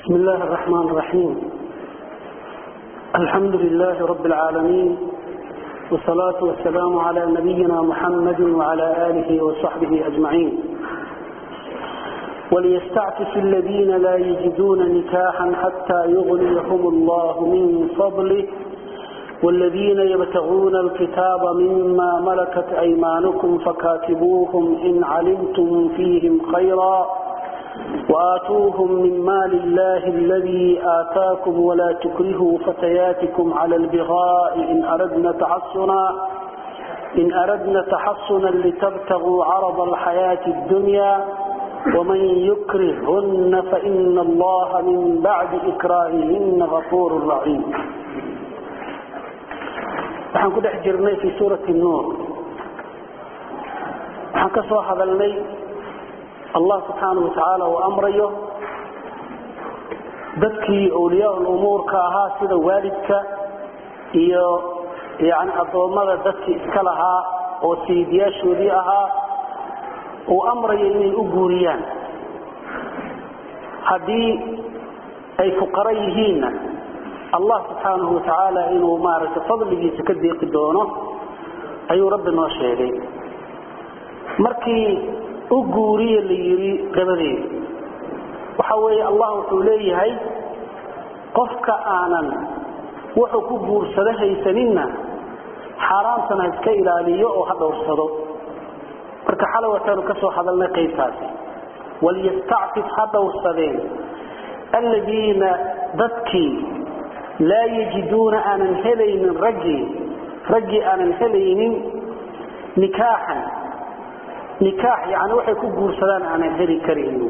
بسم الله الرحمن الرحيم الحمد لله رب العالمين والصلاة والسلام على نبينا محمد وعلى آله وصحبه أجمعين وليستعفف الذين لا يجدون نكاحا حتى يغنيهم الله من فضله والذين يبتغون الكتاب مما ملكت أيمانكم فكاتبوهم إن علمتم فيهم خيرا وآتوهم من مال الله الذي آتاكم ولا تكرهوا فتياتكم على البغاء إن أردنا تحصنا إن أردنا تحصنا لتبتغوا عرض الحياة الدنيا ومن يكرهن فإن الله من بعد إكراههن غفور رحيم waxaan ku dhex jirnay fii suurati nuur waxaan ka soo hadalnay allah subxaanau watacaala uu amrayo dadkii awliyaa lumuurka ahaa sida waalidka iyo yani addoommada dadkii iska lahaa oo sayidyaashoodii ahaa uu amrayo inay u guuriyaan haddii ay fuqaro yihiinna allah subxaanahu watacaala inuu maaragtay fadligiisa ka deeqi doono ayuu rabbi noo sheegay markii u guuriye la yidhi dabadeed waxa weeye allah wuxuu leeyahay qofka aanan wuxuu ku guursado haysaninna xaaraamtana ha iska ilaaliyo oo ha dhowrsado marka xalay wataanu ka soo hadalnay qaybtaasi waliyastacfif ha dhowrsadeen alladiina dadkii laa yajiduuna aanan helaynin raggii raggii aanan helaynin nikaaxan nikaax yani waxay ku guursadaan aanan heli karaynin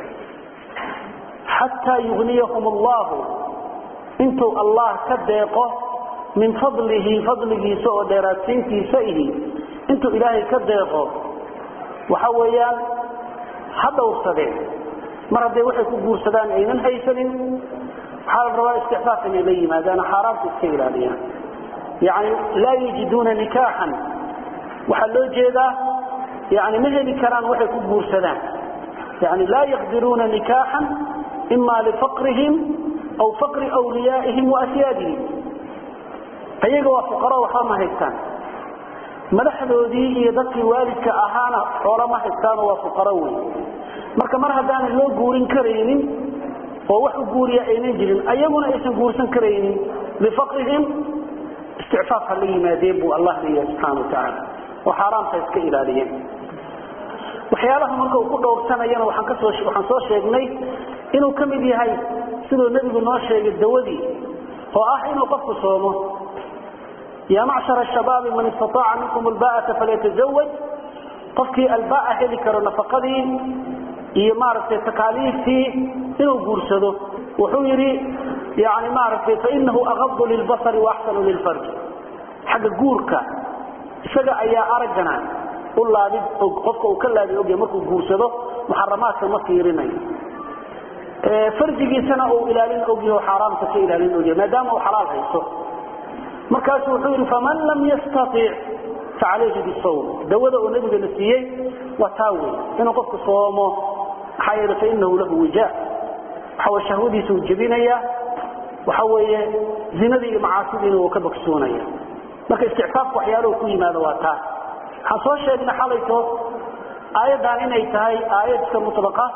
xataa yugniyahum allahu intuu allah ka deeqo min fadlihi fadligiisa oo dheeraadsiintiisa ihi intuu ilaahay ka deeqo waxa weeyaan ha dhowrsadeen mar hadday waxay ku guursadaan aynan haysanin waxaa la rabaa istixfaaf inay la yimaadaan xaaraamta iska ilaaliyaan yani laa yajiduuna nikaaxan waxaa loo jeedaa yani ma heli karaan waxay ku guursadaan yani laa yaqdiruuna nikaaxan ima lifaqrihim aw faqri wliyaa'ihim waasyaadihim ayaga waa fuqaro waxba ma haystaan madaxdoodii iyo dadkii waalidka ahaana xoolo ma haystaano waa fuqaro wey marka mar haddaanan loo guurin karaynin oo wax u guuriya aynan jirin ayaguna aysan guursan karaynin lifaqrihim isticfaaf ha la yimaadeen buu allah leeyahay subxaana watacaala oo xaaraamta iska ilaaliyeen waxyaalaha marka uu ku dhowrsanayana waxaan kasoo waxaan soo sheegnay inuu ka mid yahay siduu nebigu noo sheegay dawadii oo ah inuu qofku soomo yaa macshara shabaabi man istataaca minkum alba'ata falyatazawaj qofkii albaa heli karo nafaqadii iyo maaragtay takaaliiftii inuu guursado wuxuu yidhi yani maaragtay fainahu aqadu lilbasari waaxsanu lilfarji xagga guurka isaga ayaa araggana u laabid qofka uu ka laabi ogya markuu guursado muxaramaadka ma fiirinayo farjigiisana uu ilaalin ogyaho xaaraamta ka ilaalin ogyahay maadaama uu xalaal hayso markaasu wuxuu yidhi faman lam yastatic facalayhi bisawm dawada uu nabigana siiyey waa taa wey inuu qofku soomo maxaa yeele fainahu lahu wijaa waxaw shahwadiisa uu jebinaya waxa weeye zinadii iyo macaasidiina uu ka bogsoonaya marka isticfaafka waxyaaluhu ku yimaado waa taa waxaan soo sheegnay xalayto aayaddan inay tahay aayad iska mutlaqa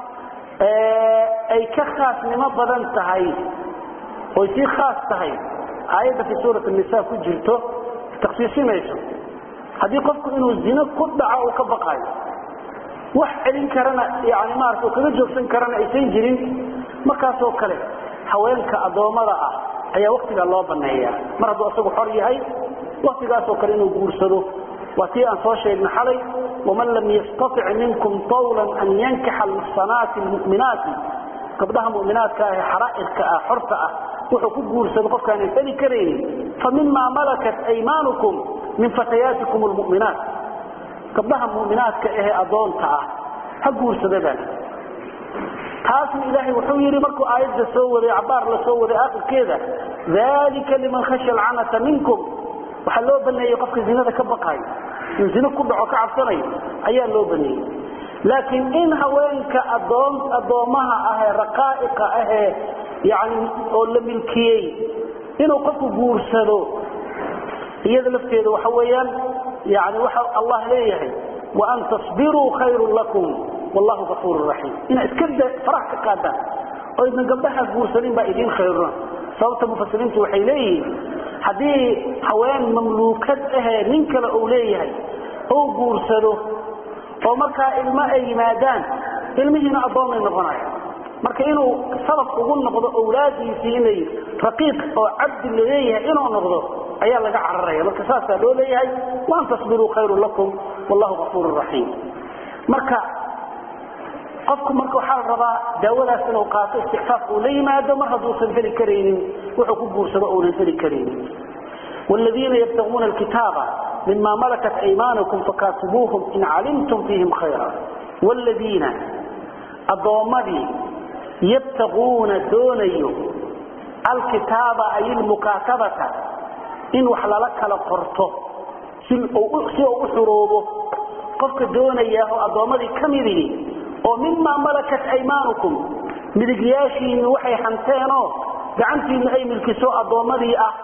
ay ka khaasnimo badan tahay oy sii khaas tahay aayadda fi suurat nisa ku jirto taksiisinayso haddii qofku inuu zino ku dhaco uu ka baqayo wax celin karana yani maarata kaga joogsan karana aysan jirin markaasoo kale haweenka addoommada ah ayaa waktigaa loo baneeyaa mar hadduu isagu xor yahay waktigaasoo kale inuu guursado waa tii aan soo sheegna xalay waman lam yastatic minkum tawlan an yankixa almuxsanaati lmu'minaati gabdhaha mu'minaadka ah ee xaraa'irka ah xorta ah wuxuu ku guursado qofkaanan heli karaynin fa mima malakat aymaanukum min fatayaatikum lmu'minaat gabdhaha mu'minaadka ahee addoonta ah ha guursadabaan taasna ilaahay wuxuu yidhi markuu aayadda soo waday cabaar la soo waday aakhirkeeda dalika liman khashya alcanata minkum waxaa loo baneeyey qofka zinada ka baqayo in zino ku dhaco ka cabsanayo ayaa loo baneeyey laakiin in haweenka adoon addoomaha ahee raqaa'iqa ahee yani oo la milkiyey inuu qofku guursado iyada lafteeda waxa weeyaan yani waxa allah leeyahay waan tasbiruu khayrun lakum wallahu gafuurun raxiim inaa iska farax ka qaadaan oo idin gabdhaha guursanin baa idin khayruna sababta mufasiriintu waxay leeyihiin haddii haween mamluukad ahee nin kale uu leeyahay ou guursado oo markaa ilmo ay yimaadaan ilmihiina addoomay noqonaya marka inuu sabab ugu noqdo awlaadiisii inay raqiiq oo cabdi laleeyahay inuu noqdo ayaa laga cararaya marka saasaa loo leeyahay waan tasbiruu khayrun lakum wallahu gafuurun raxiim marka qofku marka waxaa la rabaa daawadaas inuu qaato isticfaaf uu la yimaado mar hadduusan heli karaynin wuxuu ku guursado uunan heli karaynin wladiina yabtaguuna alkitaaba mima malakat aymanukum fakaatibuuhum in calimtum fiihim khayra wladiina addoommadii yabtaguuna doonayo alkitaaba ay ilmukaatabata in wax lala kala qorto si uu u xuroobo qofka doonaya oo addoommadii ka midihi oo mimaa malakat aymaanukum midigyaashiinni waxay hanteenoo gacantiinnu ay milkiso addoommadii ah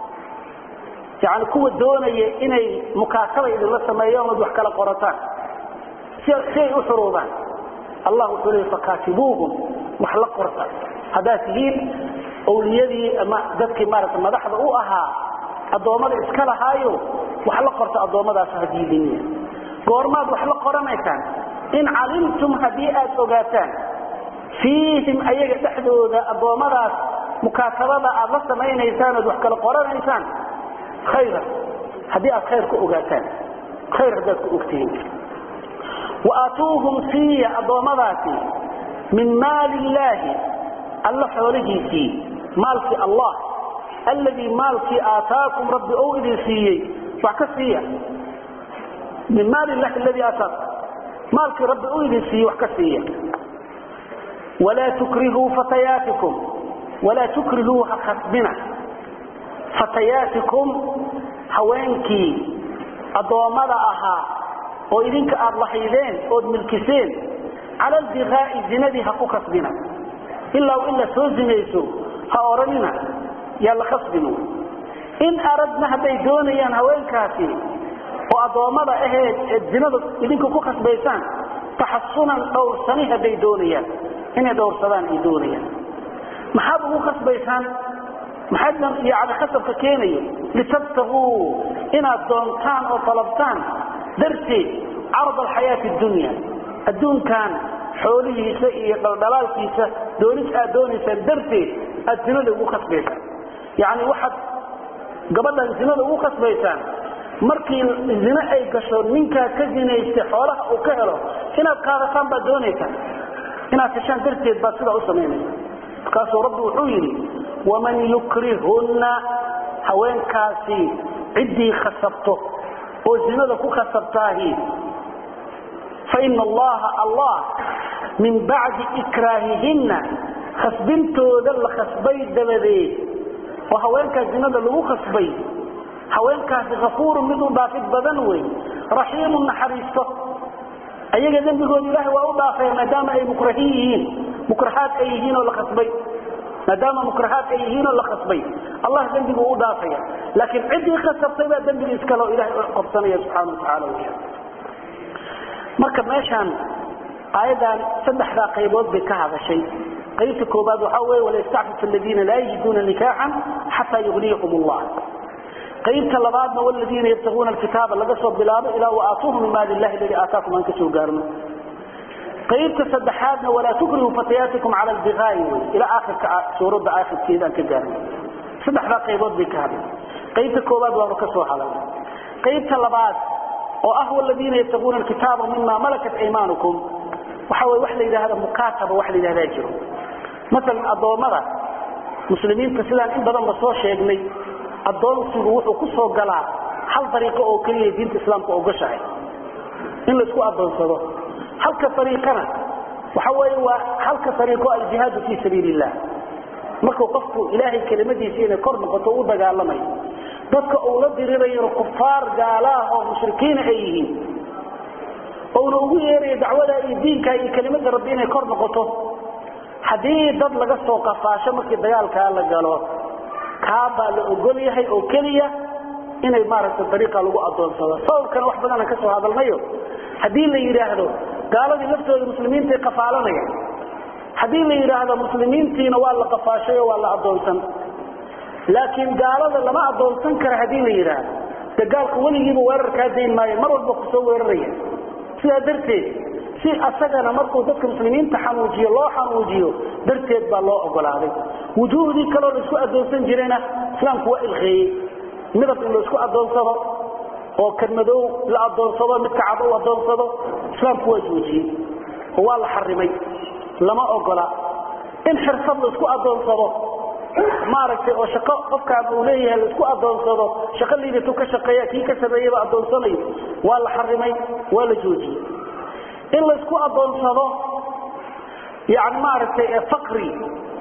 yani kuwa doonaya inay mukaataba idinla sameeyaan ood wax kala qorataan si ay u xuruubaan allah wuxuu leey fakaatibuuhum wax la qorta haddaad tihiin awliyadii ama dadkii maarata madaxda u ahaa addoommada iska lahaayo wax la qorta addoommadaas hadiidiniya goormaad wax la qoranaysaan in calimtum haddii aad ogaataan fiihim ayaga dhexdooda addoommadaas mukaatabada aad la samaynaysaan ood wax kala qoranaysaan khayra haddii aad khayr ku ogaataan khayr haddaad ku ogtihiin waaatuuhum siiya addoommadaasi min maali illaahi alla xoolihiisii maalkii allah alladii maalkii aataakum rabbi ou idin siiyey wax ka siiya min maali illahi aladii aataakum maalkii rabbi u idin siiyey wax ka siiya walaa tukrihuu fatayaatikum walaa tukrihuu ha khasbina fatayaatikum haweenkii addoommada ahaa oo idinka aad lahaydeen ood milkiseen cala aldiqaa'i zinadii ha ku kasbina ilaa in la soo zinayso ha odhanina yaa la khasbinu in aradna hadday doonayaan haweenkaasi oo addoommada aheed eed zinada idinka ku khasbaysaan taxasunan dhowrsani hadday doonayaan inay dhowrsadaan ay doonayaan maxaad ugu khasbaysaan maxaadna yani khasabka keenayo litabtaguu inaad doontaan oo talabtaan darteed carad alxayaati dunya adduunkan xoolihiisa iyo dhaldhalaalkiisa doonis aad doonaysaan darteed aad zinada ugu khasbaysaan yani waxaad gabadhan zinada ugu khasbaysaan markii zine ay gasho ninkaa ka zinaystay xoolaha uu ka helo inaad qaadataan baad doonaysaan inaad heshaan darteed baad sidaa u samaynaysa markaasuu rabbi wuxuu yidhi waman yukrihunna haweenkaasi ciddii khasabto oo zinada ku khasabtaahi faina allaha allah min bacdi ikraahihinna khasbintooda la khasbay dabadeed oo haweenkaas zinada lagu khasbay haweenkaasi kafuurun mid u dhaafid badan wey raxiimun naxariisto ayaga dembigooda ilaahay waa u dhaafaya maadaama ay mukrahiin yihiin mukrahaad ay yihiin oo la khasbay maadaama mukrahaad ay yihiin oo la khasbay allah dembigu u dhaafaya laakiin ciddii khasabtay baa dembiga iskale oo ilahay u qabsanaya subxaana watacaala weya marka meeshaan aayaddan saddexdaa qaybood bay ka hadashay qaybta koobaad waxaa weeye waliyastacfif aladiina laa yajiduuna nikaaxan xataa yugniyahum allah qaybta labaadna waladiina yabtaguuna alkitaaba laga soo bilaabo ilaa waaatuuhum min maali illahi aladii aataakum aan ka soo gaarno qaybta saddexaadna walaa tukrihu fatayaatikum cala albiqaa'i wey ilaa aakhirka suuradda aakhirkeeda aan ka gaarno saddexdaa qaybood bay ka hadlay qaybta koobaad waanu ka soo hadalnay qaybta labaad oo ah waladiina yabtaguuna alkitaaba mima malakat aymaanukum waxa wey wax la yidhaahda mukaataba wax la yidhahdaa jiro masalan addoommada muslimiinta sidaan in badan ba soo sheegnay addoonsigu wuxuu ku soo galaa hal dariiqo oo keliya diinta islaamka ogashahay in laisku addoonsado halka ariiqana waxa weeye waa halka ariiqo aljihaadu fii sabiili illah markuu qofku ilaahay kelimadiisa inay kor noqoto u dagaalamayo dadka uu la dirirayona kufaar gaalaah oo mushrikiina ay yihiin ouna ugu yeerayo dacwada iyo diinka iyo kelimada rabbi inay kor noqoto haddii dad laga soo qafaasho markii dagaalkaa la galo kaabaa la ogol yahay oo keliya inay maaragtay dariiqa lagu adoonsado sababkana wax badan aan ka soo hadalnayo haddii la yidhaahdo gaaladii laftooda muslimiintay qafaalanaya haddii la yidhaahdo muslimiintiina waa la qafaashay oo waa la adoonsan laakiin gaalada lama adoonsan kara haddii la yidhaahdo de gaalku weligiiba weerar kaa dayn maayo mar walba kusoo weeraraya sidaa darteed si asagana markuu dadka muslimiinta xanuujiyo loo xanuujiyo darteed baa loo ogolaaday wujuuhdii kaloo la isku adoonsan jirayna islaamku waa ilqeeyey midab in la isku adoonsado oo kan madow la adoonsado midka cad u adoonsado islaamku waa joojiyey oo waa la xarimay lama ogola in xirsad la isku adoonsado maaragtay oo shaqo qofkaan uu leeyahay la isku adoonsado shaqo liidatuu ka shaqeeya kii ka sameeyaba adoonsanayo waa la xarimay waa la joojiyey in la isku adoonsado yani maaragtay faqri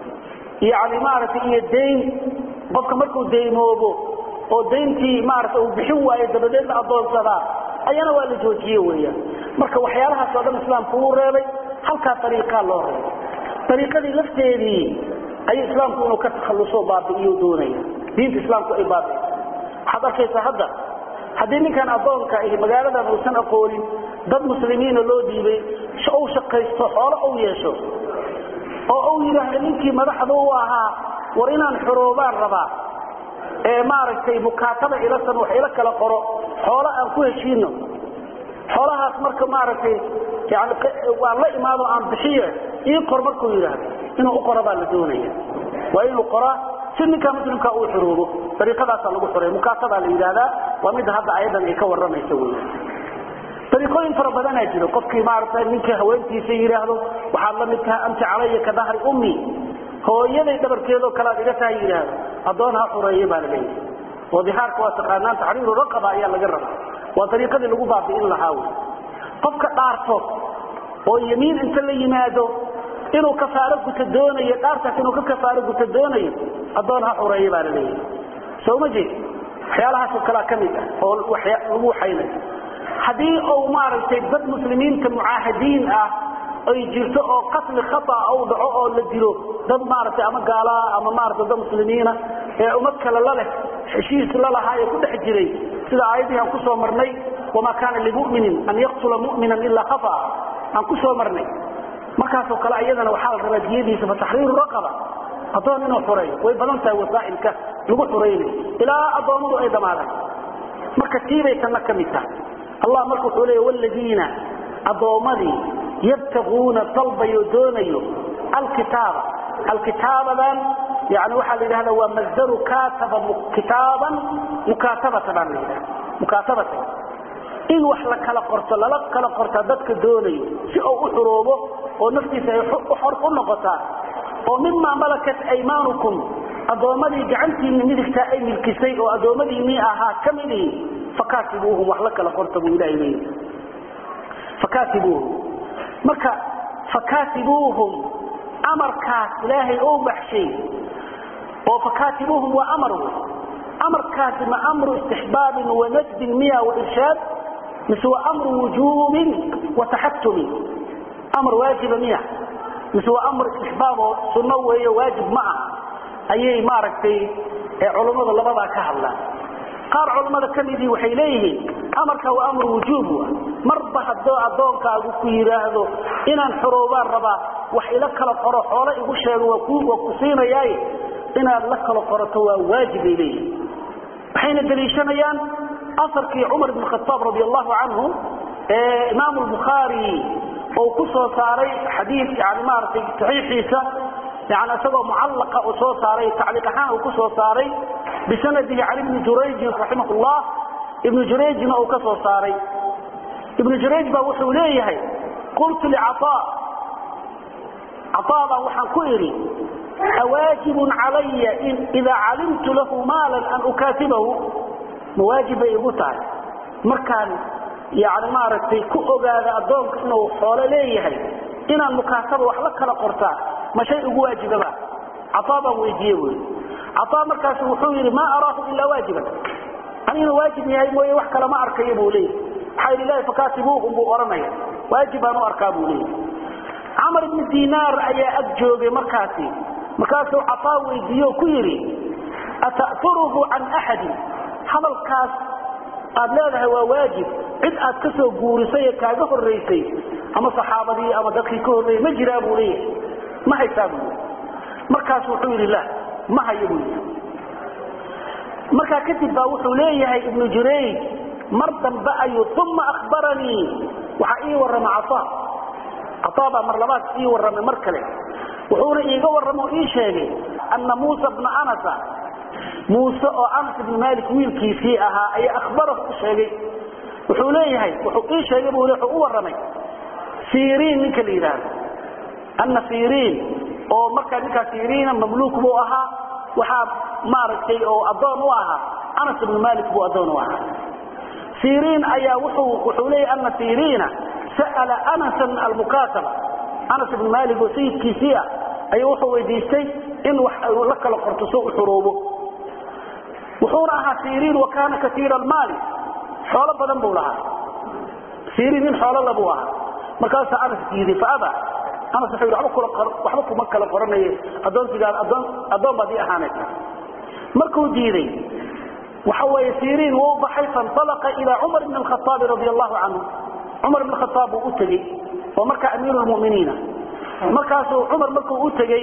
yani maaragtay iyo dayn qofka markuu daymoobo oo dayntii maarata uu bixin waayo dabadeed la adoonsadaa ayana waa la joojiye weeyaan marka waxyaalahaas oo dhan islaamku uu reebay halkaa ariiqaa loo reebay ariiqadii lafteedii ayuu islaamku inuu ka takhalluso baabi'iyo doonaya diinta islaamku ay baabi'iso waxaad arkaysaa hadda haddii ninkan addoonka ahi magaaladan uusan aqoonin dad muslimiina loo dhiibay u shaqaysto xoolo u yeesho oo uu yidhaahdo ninkii madaxda u ahaa war inaan xoroobaan rabaa ee maaragtay mukaataba ilasan wax ila kala qoro xoolo aan ku heshiino xoolahaas marka maaragtay yani waan la imaado aan bixiye ii qor markuu yidhaahdo inuu u qoro baa la doonaya waa inuu qoraa si ninkaa muslimka uu xoroobo dariiqadaasaa lagu xoreeya mukaatabaa la yidhaahdaa waa midda hadda ayadan ay ka warramaysa wey dariiqooyin fara badanaa jiro qofkii maaragtay ninkii haweentiisa yidhaahdo waxaad la mid tahay anti calaya ka dahri ummi hooyaday dhabarkeedoo kalead iga tahay yidhaahdo addoon ha xureeye baa la leeyahay oo dihaarka waa taqaanaan taxriiru raqaba ayaa laga rabaa waa dariiqadii lagu baabi'in lahaa wey qofka dhaarto oo yemiin inta la yimaado inuu kafaaro guta doonayo dhaartaas inuu ka kafaaro guta doonayo addoon ha xureeye baa la leeyahay soo ma jeed waxyaalahaasoo kalea ka mid ah oo lagu waxaynayo haddii uu maaragtay dad muslimiinta mucaahadiin ah ay jirto oo qatli khata uu dhaco oo la dilo dad maaragtay ama gaalaa ama maaragtay dad muslimiina ee ummad kale la leh heshiis la lahaa ee ku dhex jiray sida aayadihii aan ku soo marnay wamaa kaana limuminin an yaqtula mu'minan ilaa khata aan ku soo marnay markaasoo kale iyadana waxaa la rabaa diyadiisa fataxriiru raqaba addoon inuu xureeyo way badan tahay wasaa'ilka lagu xuraynayo ilaa addoommadu ay dhammaadaan marka tiibay tanna ka mid tahay allah marka wuxuu leeya wladiina addoommadii yabtaguuna dalbayo doonayo alkitaaba alkitaabadan yani waxaa la yidhahda waa masdaru kataba kitaaban mukaatabata baan la yidhahda mukaatabatan in wax la kala qorto lala kala qortaa dadka doonayo si uu u xuroobo oo naftiisa ay xor u noqotaa oo mimaa malakat aymaanukum addoommadii gacantiinni midigtaa ay milkisay oo addoommadiinnii ahaa ka midii fakatibuuhum wax la kala qorta buu ilahay leeyahy fakatibuuhum marka fakatibuuhum amarkaas ilaahay ou baxshay oo fakatibuuhum waa amar wey amarkaasi ma amru istixbaabin wa najdin miya wa irshaad mise waa amru wujuubin wa taxatumin amar waajiba miya mise waa amr istixbaab oo sunno weeyo waajib ma ah ayay maaragtay culummadu labadaa ka hadlaan qaar culammada ka midii waxay leeyihiin amarka waa amru wujuub wa marba haddoo addoonkaagu ku yidhaahdo inaan xoroobaan rabaa wax ila kala qoro xoolo igu sheego waa ku siinayaaye inaad la kala qorato waa waajib bay leeyihiin waxayna daliishanayaan asarkii cumar ibn khataab radi allahu canhu ee imaamu lbukhaari oo ku soo saaray xadiid yani maaragtay saxiixiisa yani isagoo mucallaqa uu soo saaray tacliiq ahaan uu ku soo saaray bisanadihi cali bni jurayjin raximah llah ibnu jurayjna uu ka soo saaray ibnu jurayj baa wuxuu leeyahay qultu licaa caaa baan waxaan ku idhi awaajibun calaya idaa calimtu lahu maalan an ukaatibahu ma waajib bay igu tahay markaan yani maaragtay ku ogaada addoonka inuu xoolo leeyahay inaan mukaataba wax la kala qortaa ma shay ugu waajibaba caaa baan weydiiye wy caaa markaas wuxuu yidhi maa araahu ilaa waajiban aniguna waajib yahay mooye wax kale ma arkayo buu leeyahy maxaa yidhi ilahi fakatibuuhum buu odhanaya waajib baan u arkaa buu leeyahy camar ibni dinaar ayaa ag joogay markaasi markaasuu cafaa weydiiye oo ku yidhi ata'furuhu can axadin hadalkaas aad leedahay waa waajib cid aad ka soo guurisay ee kaaga horraysay ama saxaabadii ama dadkii ka horreeyey ma jiraa buu leeyahay ma haysaa buu yidhi markaas wuxuu yidhi la ma hayo buu yidhi markaa kadib baa wuxuu leeyahay ibnu jurayj mar dambe ayuu uma ahbaranii waxaa ii warrama cataa cataa baa mar labaad ii warramay mar kale wuxuuna iiga warrama oo ii sheegay anna muusa bna anasa muuse oo anas ibni malik wiilkiisii ahaa ayaa akhbarahu u sheegay wuxuu leeyahay wuxuu ii sheegay buu wuxuu u warramay siriin ninka la yidhaahdo anna siriin oo markaa ninkaa siriina mamluuk buu ahaa waxaa maaragtay oo addoon u ahaa anas ibnu malik buu addoon u ahaa siriin ayaa wuxuu wuxuu leeyahay anna siriina sa'ala anasan almukaataba anas ibnu malik oo sayidkiisii ah ayuu wuxuu weydiistay in wax la kala qorto soo u xuroobo wuxuuna ahaa siriin wa kaana kaiira almaali xoolo badan buu lahaa siriin nin xoolo labuu ahaa markaasaa anas diiday faaba anas wuxuu yidhi waba kula waxba kuma kala qoranaye addoonsigaada addoon addoon baad ii ahaanaysa markuu diiday waxa weeye siriin wuu baxay faintalaqa ilaa cumar ibn alkhataabi radia allahu canhu cumar ibn khataab buu u tegey oo markaa amiiru lmu'miniina markaasuu cumar markuu u tegey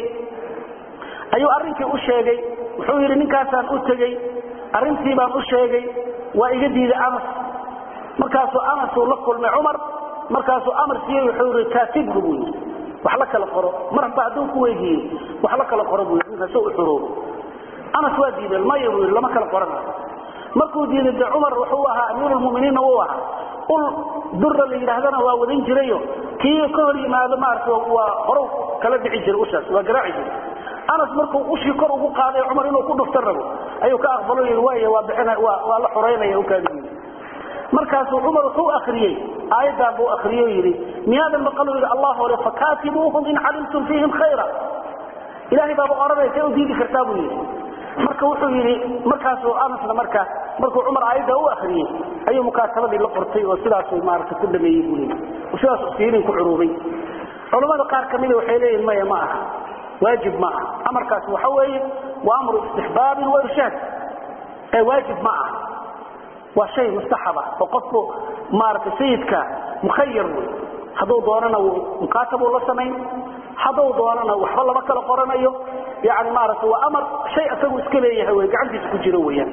ayuu arrinkii u sheegay wuxuu yidhi ninkaasaan u tegey arrintii baan u sheegay waa iga diiday anas markaasuu anasuu la kulmay cumar markaasuu amar siiyey wuxuu yidhi kaatibhu buu yidhi wax la kala qoro mar hadba hadduu ku weydiiyey wax la kala qoro buu yidhi ninkaasoo u xuroobo anas waa diiday maya buu yidhi lama kala qoranayo markuu diiday de cumar wuxuu ahaa amiirulmuminiinna wuu ahaa ul dura la yidhaahdana waa wadan jirayo kii ka hor yimaado maarata waa horow kala dhici jiray ushaas waa garaaci jiray anas markuu ushii kor ugu qaaday cumar inuu ku dhufta rabo ayuu ka aqbalo yii waaya waa bixina waa waa la xoraynaya ukaadi markaasuu cumar wuxuu akriyey aayaddan buu akriyo yidhi miyaadan maqalu yidhi allah ole fakaatibuuhum in calimtum fiihim khayra ilahay baaba odhanaya see u diidi kartaa buu yidhi marka wuxuu yidhi markaasuu anasna marka markuu cumar aayadda u akriyey ayuu mukaatabadii la qortay oo sidaasuu maarata ku dhameeyey buu leeyay oo sidaasuu siiriin ku curuubay culammada qaar ka mida waxay leeyihin maya ma aha waajib ma aha amarkaas waxa weeye waa amru istixbaabin wa irshaad ee waajib ma aha waa shay mustaxaba oo qofku maarata sayidka mukhayar wey hadduu doonana mukaatabuu la samayn hadduu doonana waxba lama kala qoranayo yani maarata waa amar shay isagu iska leeyahay wey gacantiisa ku jiro weyaan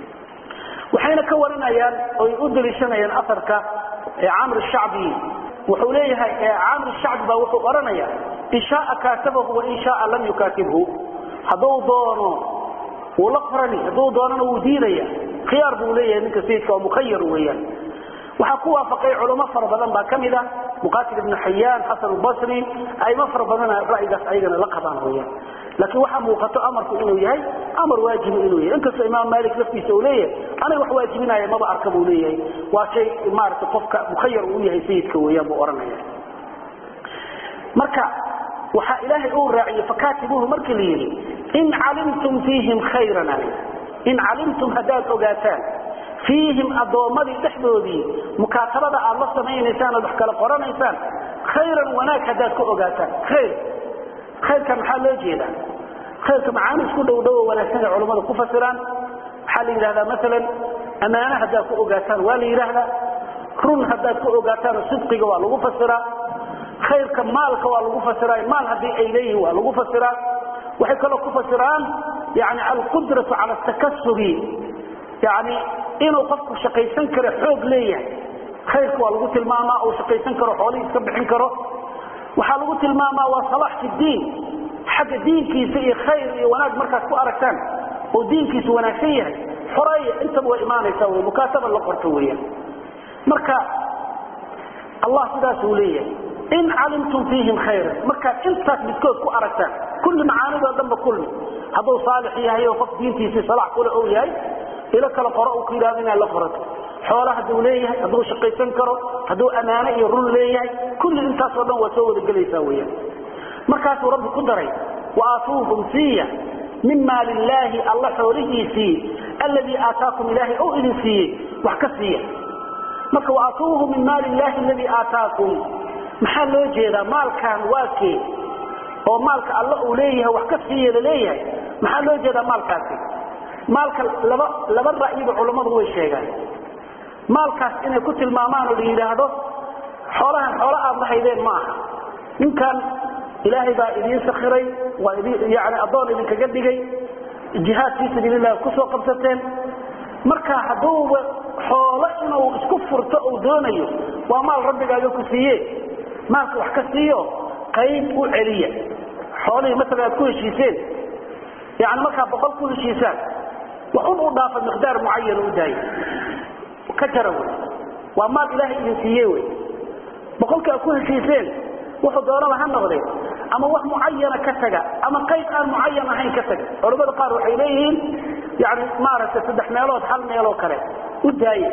waxayna ka waranayaan oy u daliishanayaan aarka camr shacbi wuxuu leeyahay camr shacbi baa wuxuu odhanaya in shaaa kaatabahu wain shaaa lam yukaatibhu hadduu doono wuu la qorani hadduu doonana wuu diidaya khiyaar buu leeyahay ninka sayidka oo mukhayar weeyaan waxaa ku waafaqay culamo fara badan baa ka mid ah muqatil ibnu xayaan xasan basri aimo fara badana ra'yigaas ayagana la qabaan weyaan laakiin waxaa muuqato amarku inuu yahay amar waajibu inuu yahay inkastoo imaam malik laftiisa uu leeyahay aniga wax waajibinaya maba arka buu leeyahay waa shay maarata qofka mukhayar uu yahay sayidka weeyaan buu odhanaya marka waxaa ilaahay uu raaciyey fakaatibuuhu markii la yidhi in calimtum fiihim khayran in calimtum haddaad ogaataan fiihim addoommadii dhexdoodii mukaatabada aad la samaynaysaan oad wax kala qoranaysaan khayran wanaag haddaad ka ogaataan khayr khayrka maxaa loo jeedaa khayrka macaani isku dhow dhowo wanaagsan ay culammadu ku fasiraan waxaa la yidhahdaa maalan ammaano haddaad ku ogaataan waa la yidhaahdaa run haddaad ku ogaataan sidqiga waa lagu fasiraa khayrka maalka waa lagu fasiraa maal haddii ay leeyihin waa lagu fasiraa waxay kaloo ku fasiraan yani alqudratu cala takasubi yani inuu qofku shaqaysan karo xoog leeyahay khayrka waa lagu tilmaamaa uu shaqaysan karo xoolihii iska bixin karo waxaa lagu tilmaamaa waa salax fi diin xagga diinkiisa iyo khayr iyo wanaag markaad ku aragtaan oo diinkiisu wanaagsan yahay xoreeya intaba way imaanaysaa wey mukaataba la qorto weeyaan marka allah sidaasuu leeyahay in calimtum fiihim khayran markaad intaas midkood ku aragtaan kulli macaanidoo dhanba kulmi hadduu saalix yahay oo qof diintiisii salax kule ou yahay ilo kala qoro uu ku yidhahdo inaad la qorato xoolo hadduu leeyahay hadduu shaqaysan karo hadduu ammaano iyo run leeyahay kulli intaasoo dhan waa soo wada gelaysaa weyaan markaasuu rabbi ku daray wa aatuuhum siiya min maali illaahi alla xoolihiisii alladii aataakum ilaahay ou idin siiyey wax ka siiya marka waatuuhu min maali illaahi aladii aataakum maxaa loo jeedaa maalkan waa kee oo maalka alla uu leeyahay wax ka siiya laleeyahay maxaa loo jeedaa maalkaasi maalka laba laba ra'yiba culammadu way sheegaan maalkaas inay ku tilmaamaan oo la yidhaahdo xoolahan xoolo aad lahaydeen ma aha ninkan ilaahay baa idiin sakiray waa yani addoon idinkaga dhigay jihaad fii sabiililah kusoo qabsateen marka hadduuba xoolo inuu isku furto uu doonayo waa maal rabbigaaga ku siiye maalka wax ka siiyo qayb u celiya xoolihii maala aad ku heshiiseen yani markaa boqol ku heshiisaan waxun u dhaafa miqdaar mucayan u daaya ka jara wy waa maal ilaahay idin siiye wy boqolka aad ku heshiiseen wuxuu doonaba ha noqdee ama wax mucayana ka taga ama qayb aan mucayan ahayn ka taga culamada qaar waxay leeyihiin yani maaragtay saddex meelood hal meeloo kale u daaye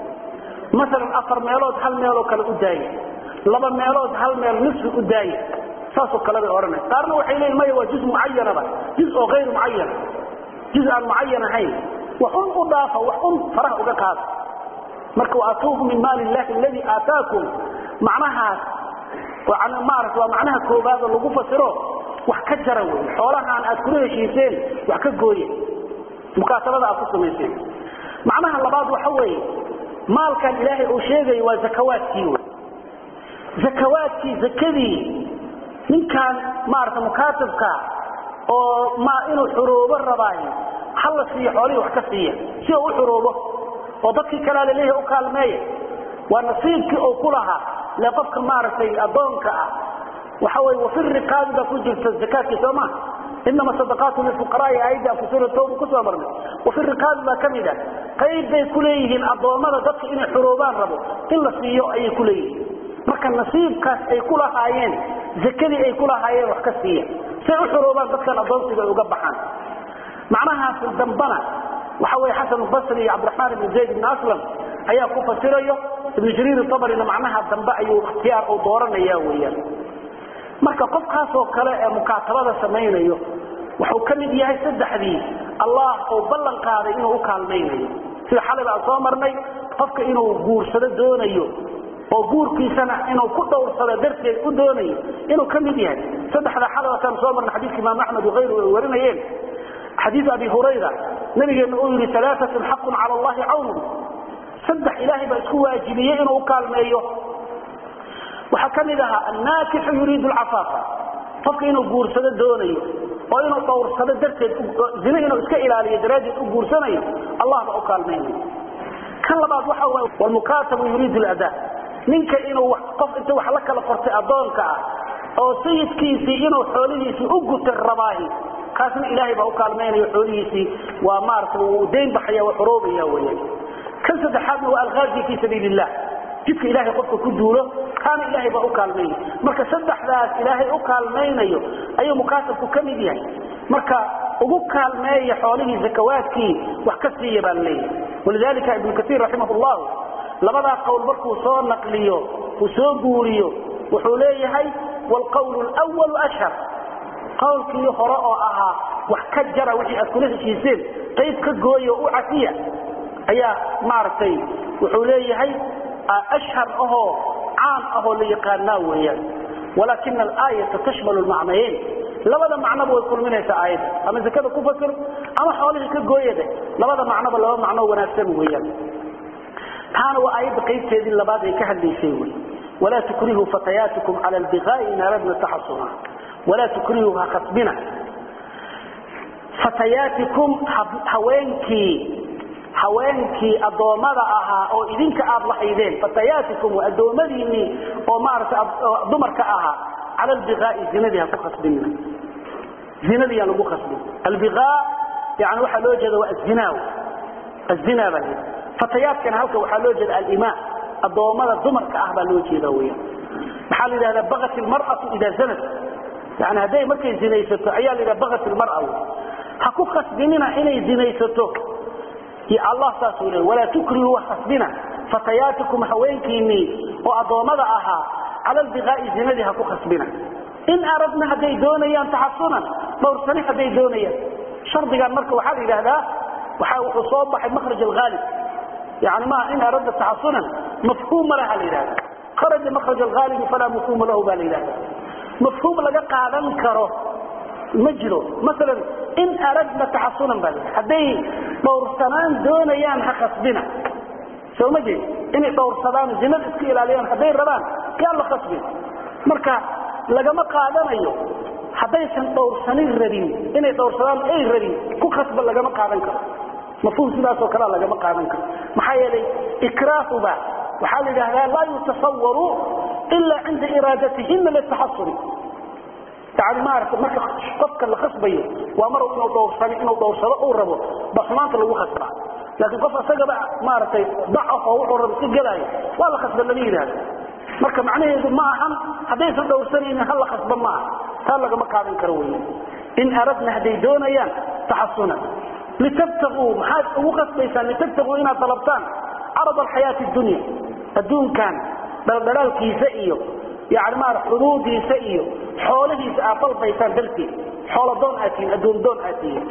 maalan afar meelood hal meeloo kale u daaye laba meelood hal meel nisfi u daaye saasoo kale bay odhanay qaarna waxay leeyihin maya waa juz mucayanaba juz oo hayr mucayan juz aan mucayan ahayn waxun u dhaafa wax un faraha uga qaada marka waatuuhu min maali illahi aladii aataakum macnahaas maarata waa macnaha koobaadoo lagu fasiro wax ka jara wey xoolahaan aad kula heshiiseen wax ka gooye mukaatabada aad ku samayseen macnaha labaad waxa weeye maalkan ilaahay uu sheegayo waa zakawaadkii wey zakawaadkii zakadii ninkaan maarata mukaatabka oo ma inuu xuroobo rabaayo hala siiyo xoolihii wax ka siiya si uu u xuroobo oo dadkii kalea laleeyahay u kaalmeeya waa nasiibkii uu ku lahaa le qofka maaragtay addoonka ah waxa wey wafi riqaabi baa ku jirta zakaadkii soo maa inama sadaqaatu lifuqaraai aayadda aan kusura tawba kusoo marnay wafi riqaabi baa ka mid ah qayb bay ku leeyihiin addoommada dadka inay xuroobaan rabo in la siiyo ayay ku leeyihiin marka nasiibkaas ay ku lahaayeen zakadii ay ku lahaayeen wax ka siiya say u xuroobaan dadkan addoonsiga ay uga baxaan macnahaas dambana waxa wey xasan basri iyo cabdiraxmaan ibn zayd ibn aslam ayaa ku fasirayo ibnu jariir abarina macnaha dambe ayuu ikhtiyaar u dooranaya weyaan marka qofkaasoo kale ee mukaatabada samaynayo wuxuu ka mid yahay saddexdii allah uu ballan qaaday inuu u kaalmaynayo sida xalayba aan soo marnay qofka inuu guursado doonayo oo guurkiisana inuu ku dhowrsado darteed u doonayo inuu ka mid yahay saddexda xalawatan soo marnay xadiidka imaam axmed wakayru ay warinayeen xadiid abi hurayra nabigeenna uu yidhi alaaatun xaqun cala allahi cawnun saddex ilaahay baa isku waajibiyey inuu u kaalmeeyo waxaa ka mid ahaa annaakixu yuriidu lcafaafa qofka inuu guursado doonayo oo inuu dhowrsado darteed zine inuu iska ilaaliyo daraaddeed u guursanayo allah baa u kaalmaynayo kan labaad waxa waay walmukaatabu yuriidu ladaa ninka inuu qof inta wax la kala qortay addoonka ah oo sayidkiisii inuu xoolihiisii u gutay rabaahi kaasna ilaahay baa u kaalmaynayo xoolihiisii waa maarata wuu dayn baxaya waa xoroobaya weyaan kan saddexaadna waa alkhaarji fii sabiil illah jidka ilaahay qofka ku duulo kaana ilaahay baa u kaalmaynaya marka saddexdaas ilaahay u kaalmaynayo ayuu mukaatabku ka mid yahay marka ugu kaalmeeya xoolihii zakawaadkii wax ka siiya baa laleeyahay walidalika ibnu kaiir raximah llahu labadaa qowl markuu soo naqliyo uu soo guuriyo wuxuu leeyahay wlqawlu lwalu ashhar qowlkii hore oo ahaa wax ka jara wixii aad kula heshiiseen qayb ka gooya oo u cafiya ayaa maaragtay wuxuu leeyahay ashhar ahoo caan ahoo la yaqaanaa weeyaan walaakina alaayata tashmalu lmacnayeyn labada macnoba way kulminaysaa aayadda ama zakada ku fasir ama xoolihii ka gooyade labada macnoba laba macnoo wanaagsan weeyaan taana waa aayadda qaybteedii labaad ay ka hadlaysay wy walaa tukrihuu fatayaatikum cala albiqaa'i in aradna taxasuna walaa tukrihuu ha khasbina fatayaatikum haweenkii haweenkii addoommada ahaa oo idinka aad lahaydeen fatayaatikum waa addoommadiinnii oo maarata dumarka ahaa cala albiqaa'i zinadii ha ku khasbinina zinadii aan lagu khasbin albiqaa yani waxaa loo jeeda waa azinaa azinaa baa layidhi fatayaadkana halka waxaa loo jeeda alimaa addoommada dumarka ah baa loo jeeda weyaan maxaa la yidhahdaa bagat ilmar'atu idaa zanat yani hadday markay zinaysato ayaa la yidhaha bagat ilmar'a ha ku khasbinina inay zinaysato allah saasuu le walaa tukrihuu khasbina fatayaatikum haweenkiinnii oo addoommada ahaa cala albiqaa'i zinadii ha ku khasbina in aradna hadday doonayaan taxasunan dhowrsani hadday doonayaan shardigan marka waxaa la yidhaahdaa waxa wuxuu soo baxay makhraj alghaalib yani maaha in aradna taxasunan mafhuum ma laha la yidhahda kharaja makraj alghaalibi falaa mafhuuma lahu baa la yidhahda mafhuum laga qaadan karo ma jiro maalan in aradna taxasunan baa la hadday dhowrsanaan doonayaan ha khasbina soo ma jeed inay dhowrsadaan zinada iska ilaaliyaan hadday rabaan yaan la khasbin marka lagama qaadanayo haddaysan dhowrsanin rabin inay dhowrsadaan ay rabin ku khasba lagama qaadan karo mafhuum sidaasoo kalea lagama qaadan karo maxaa yeelay ikraahuba waxaa la yidhahdaa laa yutasawaru ila cinda iraadatihina litaxasuni yani maarata marka qofka la khasbayo waa mar inuu dhowrsan inuu dhowrsado uu rabo ba xumaanta lagu khasbaa laakiin qof isagaba maaragtay dacaf oo wuxuu rabo si gelaayo waa la khasba lama yidhaahdo marka macnaheedu ma ahan haddaysan dhowrsanaynin ha la khasba ma aha taa lagama qaadan karo wey in aradna hadday doonayaan taxasunan litabtaguu maxaad ugu khasbaysaan litabtaguu inaad dalabtaan carad alxayaati dunya adduunkan dhaldhalaalkiisa iyo yani maara xuduudiisa iyo xoolahiisa aad dalbaysaan darteed xooladoon aad tihiin addoondoon aad tihiin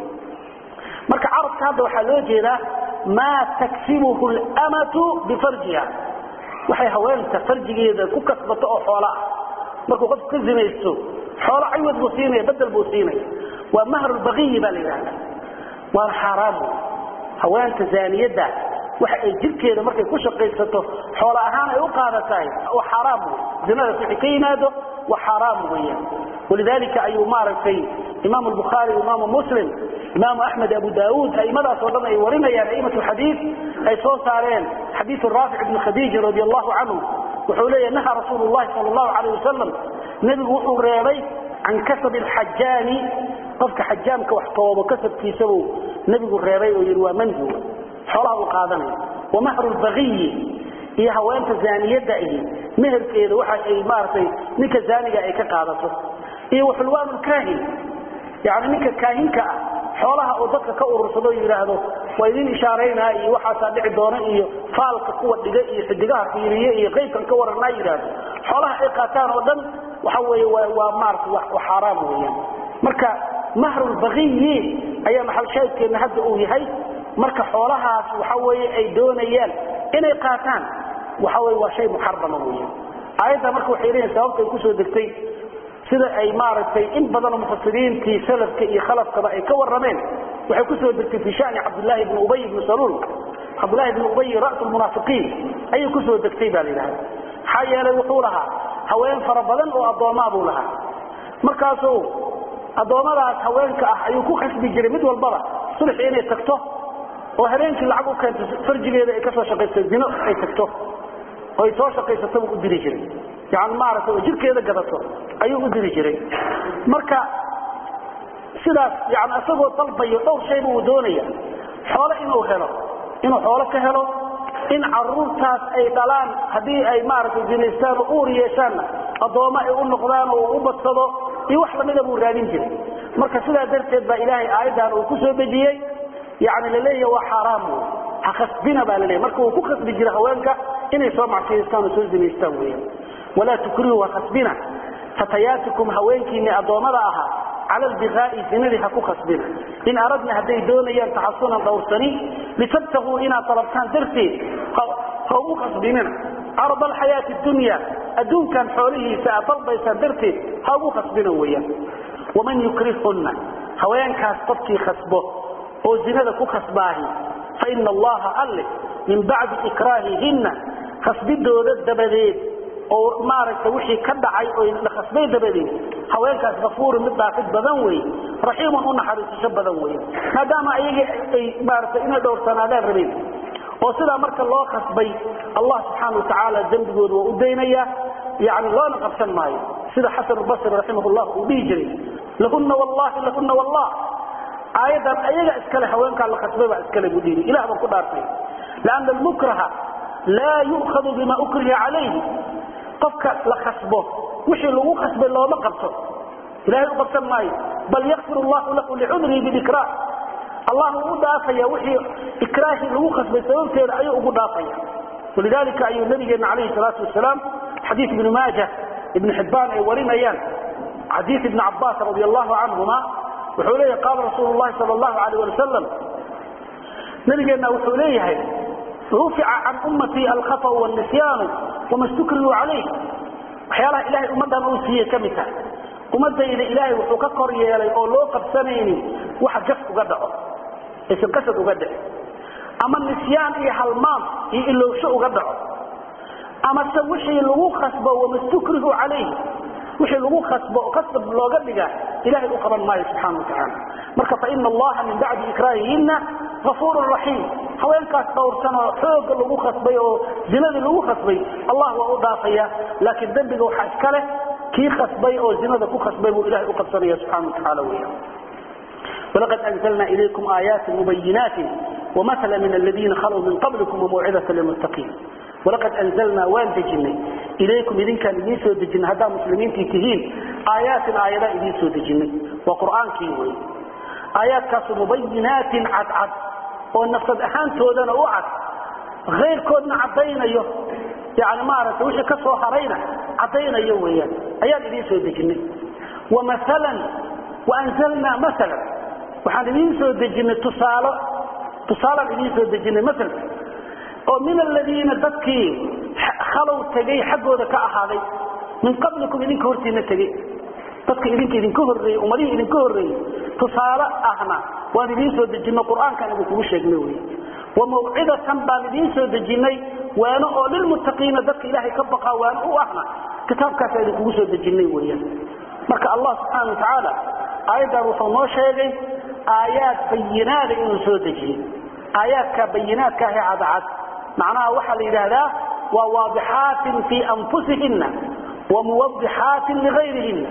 marka carabka hadda waxaa loo jeedaa maa taksibuhu lmatu bifarjiha waxay haweenta farjigeeda ku kasbato oo xoola ah markuu qofku ka zinaysto xoolo ciwad buu siinaya bedel buu siinaya waa mahrulbaqiyi baa la yidhahda waana xaaraamu haweenta zaaniyadda waxa ay jirkeeda markay ku shaqaysato xoolo ahaan ay u qaadatahay waa xaaraam wey zinadaas wixii ka yimaado waa xaaraam weeyaan walidalika ayuu maaragtay imaamu albukhaari imaamu muslim imaamu axmed abu daauud aimadaas oo dhan ay warinayaan aimatu xadiid ay soo saareen xadiiu raafic ibni khadiija radi allahu canhu wuxuu leeyahy naha rasuulu llahi sal allahu alayh wasalam nebigu wuxuu reebay can kasabi alxajaani qofka xajaamka wax toobo kasabkiisabuu nebigu reebay oo yidhi waa manhi xoolaha uu qaadanaya wamahru lbaqiyi iyo haweenta zaaniyadda ihi meherkeeda waxa ay maaragtay ninka zaaniga ay ka qaadato iyo waxulwaan lkaahin yani ninka kaahinka ah xoolaha uu dadka ka urursado yidhaahdo waa idin ishaaraynaa iyo waxaasaa dhici doona iyo faalka kuwa dhiga iyo xidigaha fiiriye iyo qaybkan ka waranaa yidhaahdo xoolaha ay qaataan oo dhan waxa weeye waa maarata wa xaaraam weeyaan marka mahrulbaqiyi ayaa maxalshaahidkeedna hadda uu yahay marka xoolahaas waxa weeye ay doonayaan inay qaataan waxa weye waa shay muxarama weeyaan aayadda marka waxay leeyihin sababtay kusoo degtay sida ay maaragtay in badanoo mufasiriintii salafka iyo khalafkaba ay ka warrameen waxay kusoo degtay fi shani cabdillaahi bni ubay bni saluul cabdullahi bni ubay ra'su lmunaafiqiin ayay kusoo degtay baa la yidhahda maxaa yeelay wuxuu lahaa haween fara badan oo addoomaa buu lahaa markaasuu addoommadaas haweenka ah ayuu ku khasbi jiray mid walbaba sulxi inay tagto oo habeenkii lacag u keento farjigeeda ay ka soo shaqaysto zino ay tagto oo ay soo shaqaysato buu u diri jiray yani maaragtay oo jirkeeda gadato ayuu u diri jiray marka sidaas yani isagoo dalbayo dhowr shayba uu doonaya xoolo inuu helo inuu xoolo ka helo in caruurtaas ay dhalaan haddii ay maaragtay zinaystaan oo uur yeeshaanna addoommo ay u noqdaan oo u badsado iyo wax lamida buu raadin jiray marka sidaa darteed baa ilaahay aayaddan uu ku soo dejiyey yani laleeyaha waa xaaraam wey ha khasbina baa laleeyahy marka uu ku khasbi jira haweenka inay soo macsiyaystaan oo soo zinaystaan weeyaan walaa tukrihuu ha khasbina fatayaatikum haweenkiinni addoommada ahaa cala albiqaa'i zinadii ha ku khasbina in aradna hadday doonayaan taxasunan dhowrsani litabtaguu inaad dalabtaan darteed ha ugu khasbinina carad alxayaati dunya adduunkan xoolihiisa aad dalbaysaan darteed ha ugu khasbina weeyaan waman yukrihunna haweenkaas qofkii khasbo oo zinada ku khasbaahi fa ina allaha alle min bacdi ikraahihinna khasbidooda dabadeed oo maaragta wixii ka dhacay oo la khasbay dabadeed haweenkaas kafuuru mid dhaafid badan wey raxiimun u naxariisasho badan wey maadaama ayaga ay maarata inay dhowrsanaadaan rabeen oo sidaa marka loo khasbay allah subxaana watacaala dembigooda waa u daynaya yani loona qabsan maayo sida xasan basri raximah llah uu dhihi jiray lahuna wallahi lahuna wallah aayaddan ayaga iskale haweenkaa la khasbay baa iskale buu dhihi ilah baan ku dhaartay lianna almukraha laa yu'khadu bima ukriha calayhi qofka la khasbo wixii lagu khasbay looma qabto ilahay u qabsan maayo bal yakfir allahu lahu licudrihi bilikrah allah uu u dhaafaya wixii ikraahii lagu khasbay sababteeda ayuu ugu dhaafaya walidalika ayuu nabigeena calayhi salaatu wasalaam xadiis ibni maaja ibni xibbaan ay warinayaan xadiis ibni cabaas radi allahu canhuma wuxuu leeyahay qaala rasuulu llahi sal allahu alayh ali wasalam nabigeenna wuxuu leeyahay rufica can ummatii alkhatau wاnisyaanu wama stukrihu calayh waxyaalaha ilahay ummaddan uu siiyey ka mid tahay ummadayda ilaahay wuxuu ka kor yeelay oo loo qabsanaynin waxa jaf uga dhaco aysan qasad uga dhicin ama nisyaan iyo halmaam iyo ilowsho uga dhaco amase wixii lagu khasbo wamastukrihu calayh wixii lagu khasbo oo qasab looga dhiga ilahay u qaban maayo subxana wa tacaala marka faina allaha min bacdi ikraahihinna afuurun raxiim haweenkaas dhowrsan oo xooga lagu khasbay oo zinadii lagu khasbay allah waa u dhaafaya laakiin dembiga waxaa iska leh kii khasbay oo zinada ku khasbay buu ilahay u qabsanaya subxana wa tacaala weya walaqad anzalna ilaykum aayaati mubayinaatin ومثلا من الذين خلوا من قبلكم وموعظة للمتقين ولقد أنزلنا وان دجني إليكم إذن كان إذن سو دجن هذا مسلمين تيتهين آيات آيات إذن سو دجني وقرآن كيوي آيات كاس مبينات عد عد والنفسد أحان تودنا وعد غير كودنا عدينا يو يعني ما عرفت وش كسو هرينا عدينا يويا آيات إذن سو دجني ومثلا وأنزلنا مثلا وحان إذن سو دجني تصالح tusaalaan idiin soo dejinay masalka oo min aladiina dadkii khalow tegay xaggooda ka ahaaday min qablikum idinka hortiina tegey dadka idinka idinka horreeyey ummadihii idinka horreeyey tusaale ahna waan idiin soo dejinay qur-aankaan idinkugu sheegnay wey wa mawcidatan baan idiin soo dejinay waano oo lilmuttaqiina dadka ilaahay ka baqaa waano u ahna kitaabkaasa idinkugu soo dejinay weeyaan marka allah subxaana wa tacaala aayaddan wuxuu noo sheegay aayaad bayinaada inuu soo dejiyey aayaadka bayinaadka ahe cadcad macnaha waxaa la yidhaahdaa waa waadixaatin fii anfusihina wa muwadixaatin ligayrihina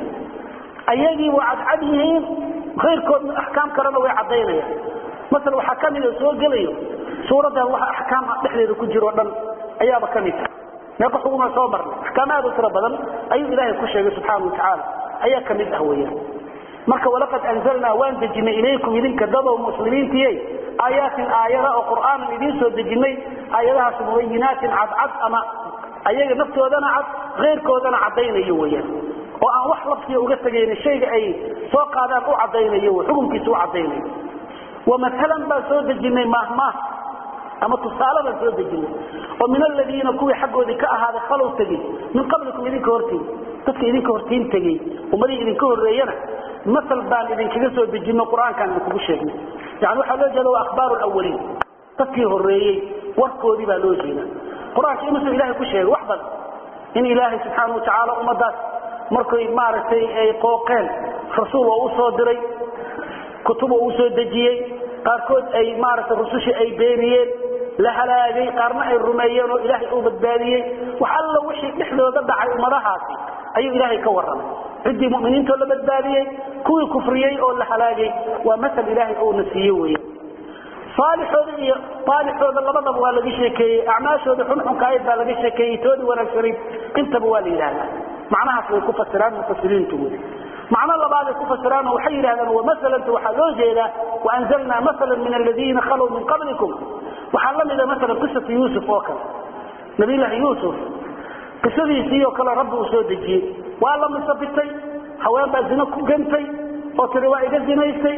ayagii waa cadcad yihiin ayrkoodna axkaam kalena way caddaynayaan masala waxaa ka mida soo gelayo suuraddan waxa axkaam dhexdeeda ku jiro o dhan ayaaba ka mid tahay meeqa xuguma soo marnay axkaam aad u tiro badan ayuu ilaahay ku sheegay subxaana wa tacaala ayaa ka mid ah weeyaan marka walaqad anzalnaa waan dejinay ilaykum idinka dadow muslimiintiye aayaatin aayada oo qur'aanan idiin soo dejinay aayadahaas mubayinaatin cadcad ama ayaga naftoodana cad keyrkoodana caddaynayo weyaan oo aan wax laftiga uga tegayni shayga ay soo qaadaan u caddaynayo xukunkiisa u caddaynayo wamaalan baan soo dejinay maahmaah ama tusaale baan soo dejinay oo min aladiina kuwii xaggoodii ka ahaaday khalow tegey min qablikum idinka hortiin dadka idinka hortiin tegey ummadihii idinka horreeyana masal baan idinkaga soo dejino qur-aankaan idinkugu sheegnay yani waxaa loo jeeda waa akhbaaru lawaliin dadkii horreeyey warkoodii baa loo jeeda qur-aanka imusuu ilahay ku sheegay wax badan in ilaahay subxaana watacaala ummadaas markay maaragtay ay qooqeen rasuul oo u soo diray kutub oo u soo dejiyey qaarkood ay maaragtay rusushii ay beeniyeen la halaagay qaarna ay rumeeyeen oo ilaahay uu badbaadiyey wax alla wixii dhexdooda dhacay ummadahaasi ayuu ilaahay ka warramay ciddii muminiintoo la badbaadiyey kuwii kufriyey oo la halaagay waa masal ilaahay uuna siiye wey saalixooda iyo aalixooda labadaba waa laga sheekeeyey acmaashooda xunxunkaayad baa laga sheekeeyey toodii wanaagsanayd intaba waa la yidhahdaa macnahaas way ku fasiraan mufasiriintu wey macno labaaday ku fasiraan oo waxay yidhahdaan wamasalanta waxaa loo jeedaa waanzalnaa masalan min aladiina khalow min qablikum waxaa la mida masalan qisatu yuusuf oo kale nabiyllaahi yuusuf qisadiisii oo kale rabbi uu soo dejiyey waa la misabitay haween baa zino ku gantay oo tiri waa iga zinaystay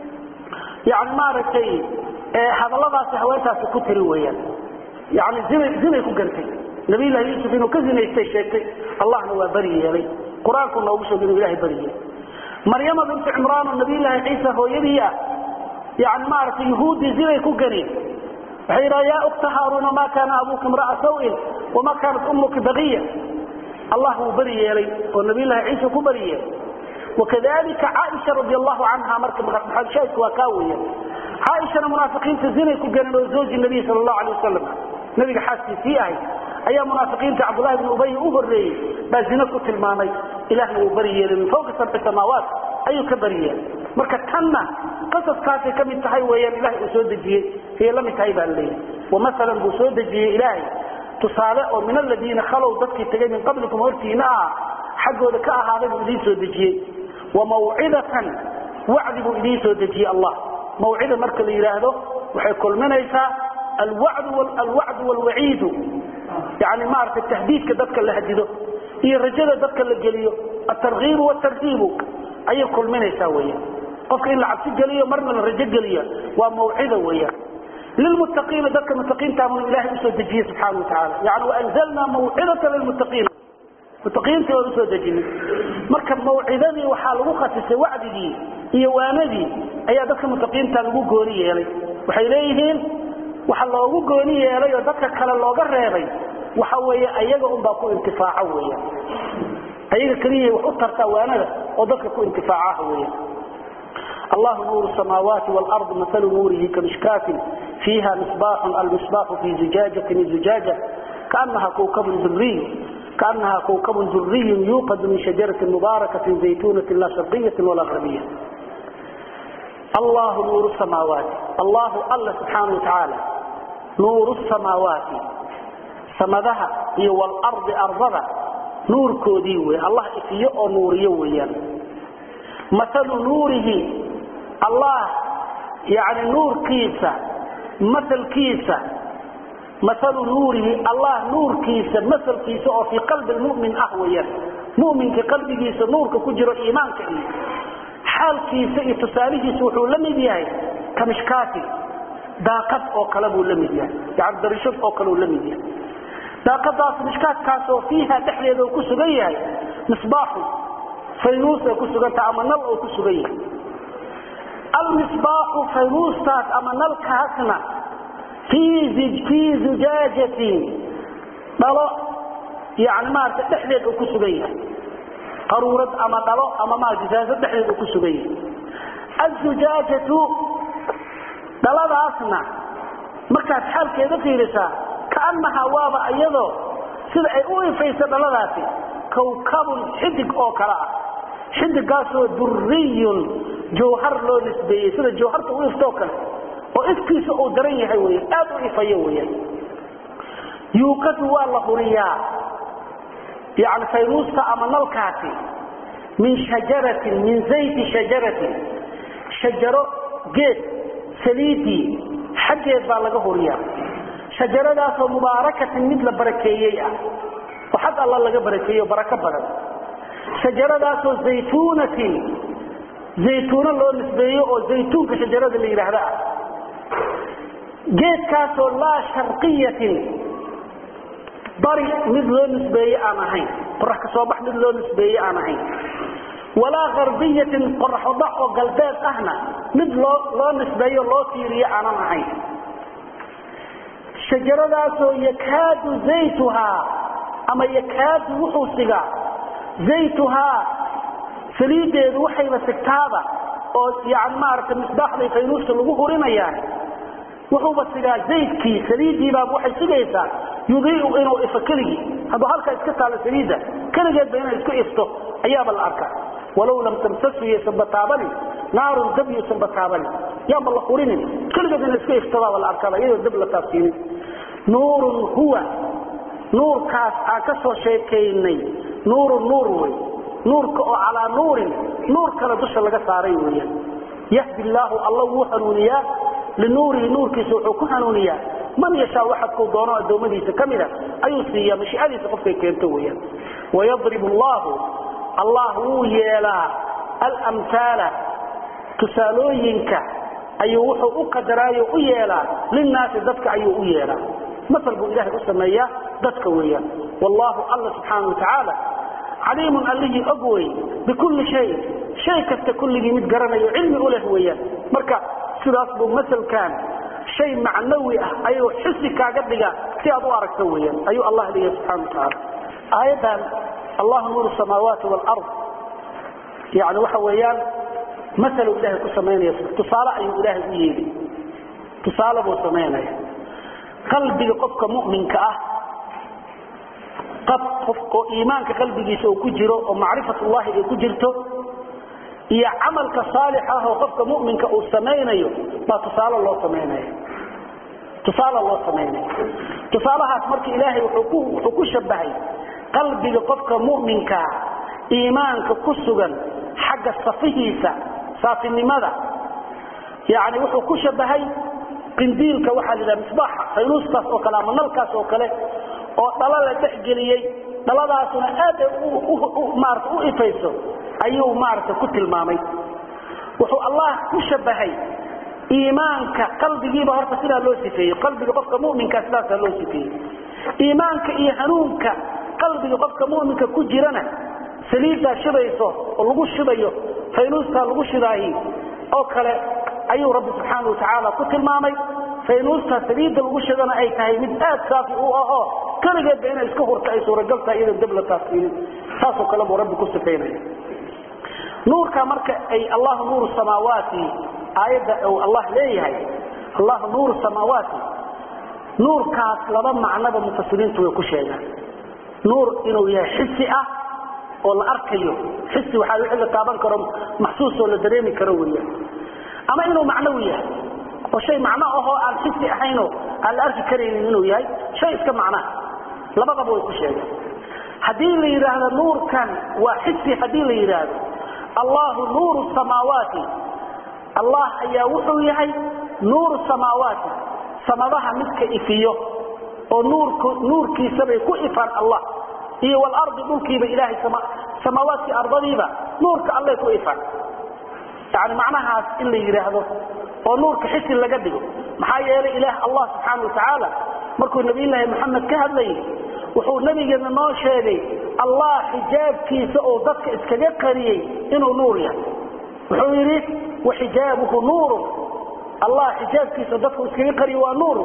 yani maaragtay hadalladaasi haweentaasi ku tiri weyaan yani zinay zinay ku gantay nabiyllahi yuusuf inuu ka zinaystay sheegtay allahna waa beri yeelay qur-aanku noogu sheegay inuu ilahay beri yeelay maryama bintu cimraan oo nabiyllaahi ciisa hooyadii ah yani maaragtay yuhuuddii zinay ku ganeen waxay yidhaha yaa ukta haaruuna ma kaana abuuka imra'a sawin wama kaanat ummuka baqiya allah wuu beri yeelay oo nabiyllaahi ciisa ku beri yeelay wakadalika caaisha radi allahu canha marka maxadshaadku waa kaa weya caaishana munaafiqiinta zinay ku ganeen oo zawji nabiy sal allahu alay wasalam nabiga xaaskiisii ahayd ayaa munaafiqiinta cabdullahi bn ubay u horreeyey baa zino ku tilmaamay ilahna wuu beri yeelay min fawqi sabci samaawaat ayuu ka beri yeelay marka tanna qasaskaasay ka mid tahay weeyaan ilahay uu soo dejiyey ayay la mid tahay baa laleeyahy wamasalan buu soo dejiyey ilaahay tusaale oo min aladiina khalow dadkii tegay min qablikum hortiina ah xaggooda ka ahaaday buu idiin soo dejiyey wamawcidatan wacdi buu idiin soo dejiyey allah mawcida marka la yidhaahdo waxay kulminaysaa alwacdu wlwaciidu yani maaragtay tahdiidka dadka la hadido iyo rajada dadka la geliyo atarkiibu wtarhiibu ayay kulminaysaa weyan qofka in la cabsi geliyo marna la rajo geliya waa mawcida weyan lilmuttaqiina dadka muttaqiintaabuna ilahay usoo dejiyey subxaana wa tacaala yani waanzalnaa mawcidata lilmuttaqiina muttaqiintii waan usoo dejinay marka mawcidadii waxaa lagu khasisay wacdigii iyo waanadii ayaa dadka muttaqiinta lagu gooni yeelay waxay leeyihiin waxa loogu gooni yeelay oo dadka kale looga reebay waxa weeye ayaga unbaa ku intifaaco weya ayaga keliya wax u tartaa waanada oo dadka ku intifaacaha weya الله نور السماوات والأرض مثل نوره كمشكاة فيها مصباح المصباح في زجاجة زجاجة كأنها كوكب ذري كأنها كوكب ذري يوقد من شجرة مباركة زيتونة لا شرقية ولا غربية الله نور السماوات الله الله سبحانه وتعالى نور السماوات سمدها هي والأرض أرضها نور كوديوي الله إفيه نور يويا مثل نوره الله يعني نور كيسة مثل كيسة مثل نوره الله نور كيسة مثل كيسة في قلب المؤمن أهويا مؤمن كقلب كيسة نور كجر إيمان كإيه حال كيسة تساليه سوحو لم يبيعي كمشكاتي داقت أو قلبه لم يبيعي يعني درشف أو قلبه لم يبيعي داقت داس مشكات كاسو فيها تحليه ذو كسبيه مصباحه فينوس أو كسبيه أما نل أو كسبيه المصباح فيروستات أما نلكهتنا في زج في زجاجة ضلو يعني ما تحليل أكسبية قرورة أما ضلو أما ما جزازة تحليل أكسبية الزجاجة ضلو أصنع مركز حال كذا في رسالة كأنها وابا أيضا سيد أي فيس ضلواتي كوكب حدق أو كلاء حدقاسو دري jawhar loo nisbeeyey sida jawharta u iftoo kale oo ifkiisa uu daran yahay wey aad u ifayo weyan yuuqadu waa la huriyaa yani fayruusta ama nalkaasi min shajaratin min zayti shajaratin shajaro geed saliidii xaggeed baa laga huriyaa shajaradaasoo mubaarakatin mid la barakeeyey ah oo xag alla laga barakeeyey oo barako badan shajaradaasoo zaytuunatin zaytuuno loo nisbeeyo oo zaytuunka shajarada la yidhaahda ah geedkaasoo laa sharqiyatin bari mid loo nisbeeye aan ahayn qorax ka soo bax mid loo nisbeeye aan ahayn walaa garbiyatin qoraxobax oo galbeed ahna mid loo loo nisbeeyo loo tiiriyo aanan ahayn shajaradaasoo yakaadu zaytuhaa ama yakaadu wuxuu sigaa zaytuhaa saliideedu waxayba sigtaaba oo yani maaragtay misbaaxday faynuusta lagu hurinayaan wuxuuba sigaa zaydkii saliidiibaaba waxay sugaysaa yudiicu inuu ifo keligii hadduu halkaa iska taalo saliidda keligeedba inay isku ifto ayaaba la arkaa walow lam tamsasu yaysan bataabanin naarun dab yuusan bataabanin yaanba la hurinin keligeed inay isku iftobaaba la arkaaba iyadoo dab la taabsiinin nuurun huwa nuurkaas aan ka soo sheekaynay nuurun nuur wey nuurka oo calaa nuurin nuur kale dusha laga saaray weeyaan yahdi illaahu alla wuu hanuuniyaa linuurihi nuurkiisa wuxuu ku hanuuniyaa man yashaa waxadkuu doono addoommadiisa ka mida ayuu siiyaa mashiicadiisa qofkay keento weeyaan wayadribu allaahu allah wuu yeelaa alamhaala tusaalooyinka ayuu wuxuu u qadaraayo u yeelaa linnaasi dadka ayuu u yeelaa masal buu ilaahay u sameeyaa dadka weeyaan wallaahu alla subxaana wa tacaala caliimun allihii og wey bikulli shay shay kasta kulligii mid garanayo cilmi u leh weeyaan marka sidaas buu masalkan shay macnawi ah ayuu xisi kaaga dhiga si aad u aragto weeyaan ayuu allah leeyahay subxana wa tacaala aayaddan allahu nuuru samaawaati waalard yani waxa weeyaan masaluu ilaahay ku samaynaya tusaale ayuu ilaahay u yeeli tusaale buu samaynaya qalbiga qofka mu'minka ah oo iimaanka qalbigiisa uu ku jiro oo macrifatullahi ay ku jirto iyo camalka saalix ah oo qofka muminka uu samaynayo baa tusaale loo samaynaya tusaale loo samaynaya tusaalahaas marka ilaahay wuxuu ku shabahay qalbiga qofka mu'minkaa iimaanka ku sugan xagga safihiisa saafinimada yani wuxuu ku shabahay qindiilka waxaa la yidhaha misbaaxa faynuustaas oo kale ama nalkaas oo kale oo dhala la dhexgeliyey dhaladaasuna aad maarata u ifayso ayuu maarata ku tilmaamay wuxuu allah ku shabahay iimaanka qalbigiiba horta sidaa loo sifeeyey qalbiga qofka muminka sidaasaa loo sifeeyey iimaanka iyo hanuunka qalbiga qofka muminka ku jirana saliiddaa shibayso oo lagu shibayo faynuustaa lagu shidaahi oo kale ayuu rabbi subxaana watacaala ku tilmaamay faynuustaa saliidda lagu shidana ay tahay mid aad saafi u ahoo keligeedba inay iska hurta ay suuragal tahay iyadoo dab la taasiinin saasoo kale buu rabbi ku sifaynaya nuurka marka ay allahu nuuru samaawaati aayadda uu allah leeyahay allahu nuuru samaawaati nuurkaas laba macnoba mufasiriintu way ku sheegaan nuur inuu yahay xisi ah oo la arkayo xisi waxaa wixii la taaban karo maxsuus oo la dareemi karo weeyaan ama inuu macnawi yahay oo shay macno ahoo aan xisi ahaynoo aan la arki karaynin inuu yahay shay iska macnaha labadaba way ku sheegaan haddii la yidhaahdo nuurkan waa xisi haddii la yidhaahdo allahu nuuru samaawaati allah ayaa wuxuu yahay nuuru samaawaati samadaha midka ifiyo oo nuurkiisabay ku ifaan allah iyo walardi dhulkiiba ilaahay samaawaadkii ardadiiba nuurka allay ku ifaan yani macnahaas in la yidhaahdo oo nuurka xisi laga dhigo maxaa yeelay ilaah allah subxaana watacaala markuu nabiyulaahi maxamed ka hadlayay wuxuu nabigeena noo sheegay allah xijaabkiisa oo dadka iskaga qariyey inuu nuur yahay wuxuu yidhi waxijaabuhu nuurun allah xijaabkiisa dadku iskaga qariye waa nuur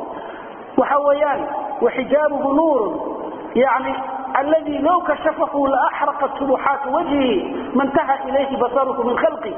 waxa weeyaan waxijaabuhu nuurun yani alladii low kashafahu laaxraqat subuxaati wajhihi mantaha ilayhi basaruhu min khalqi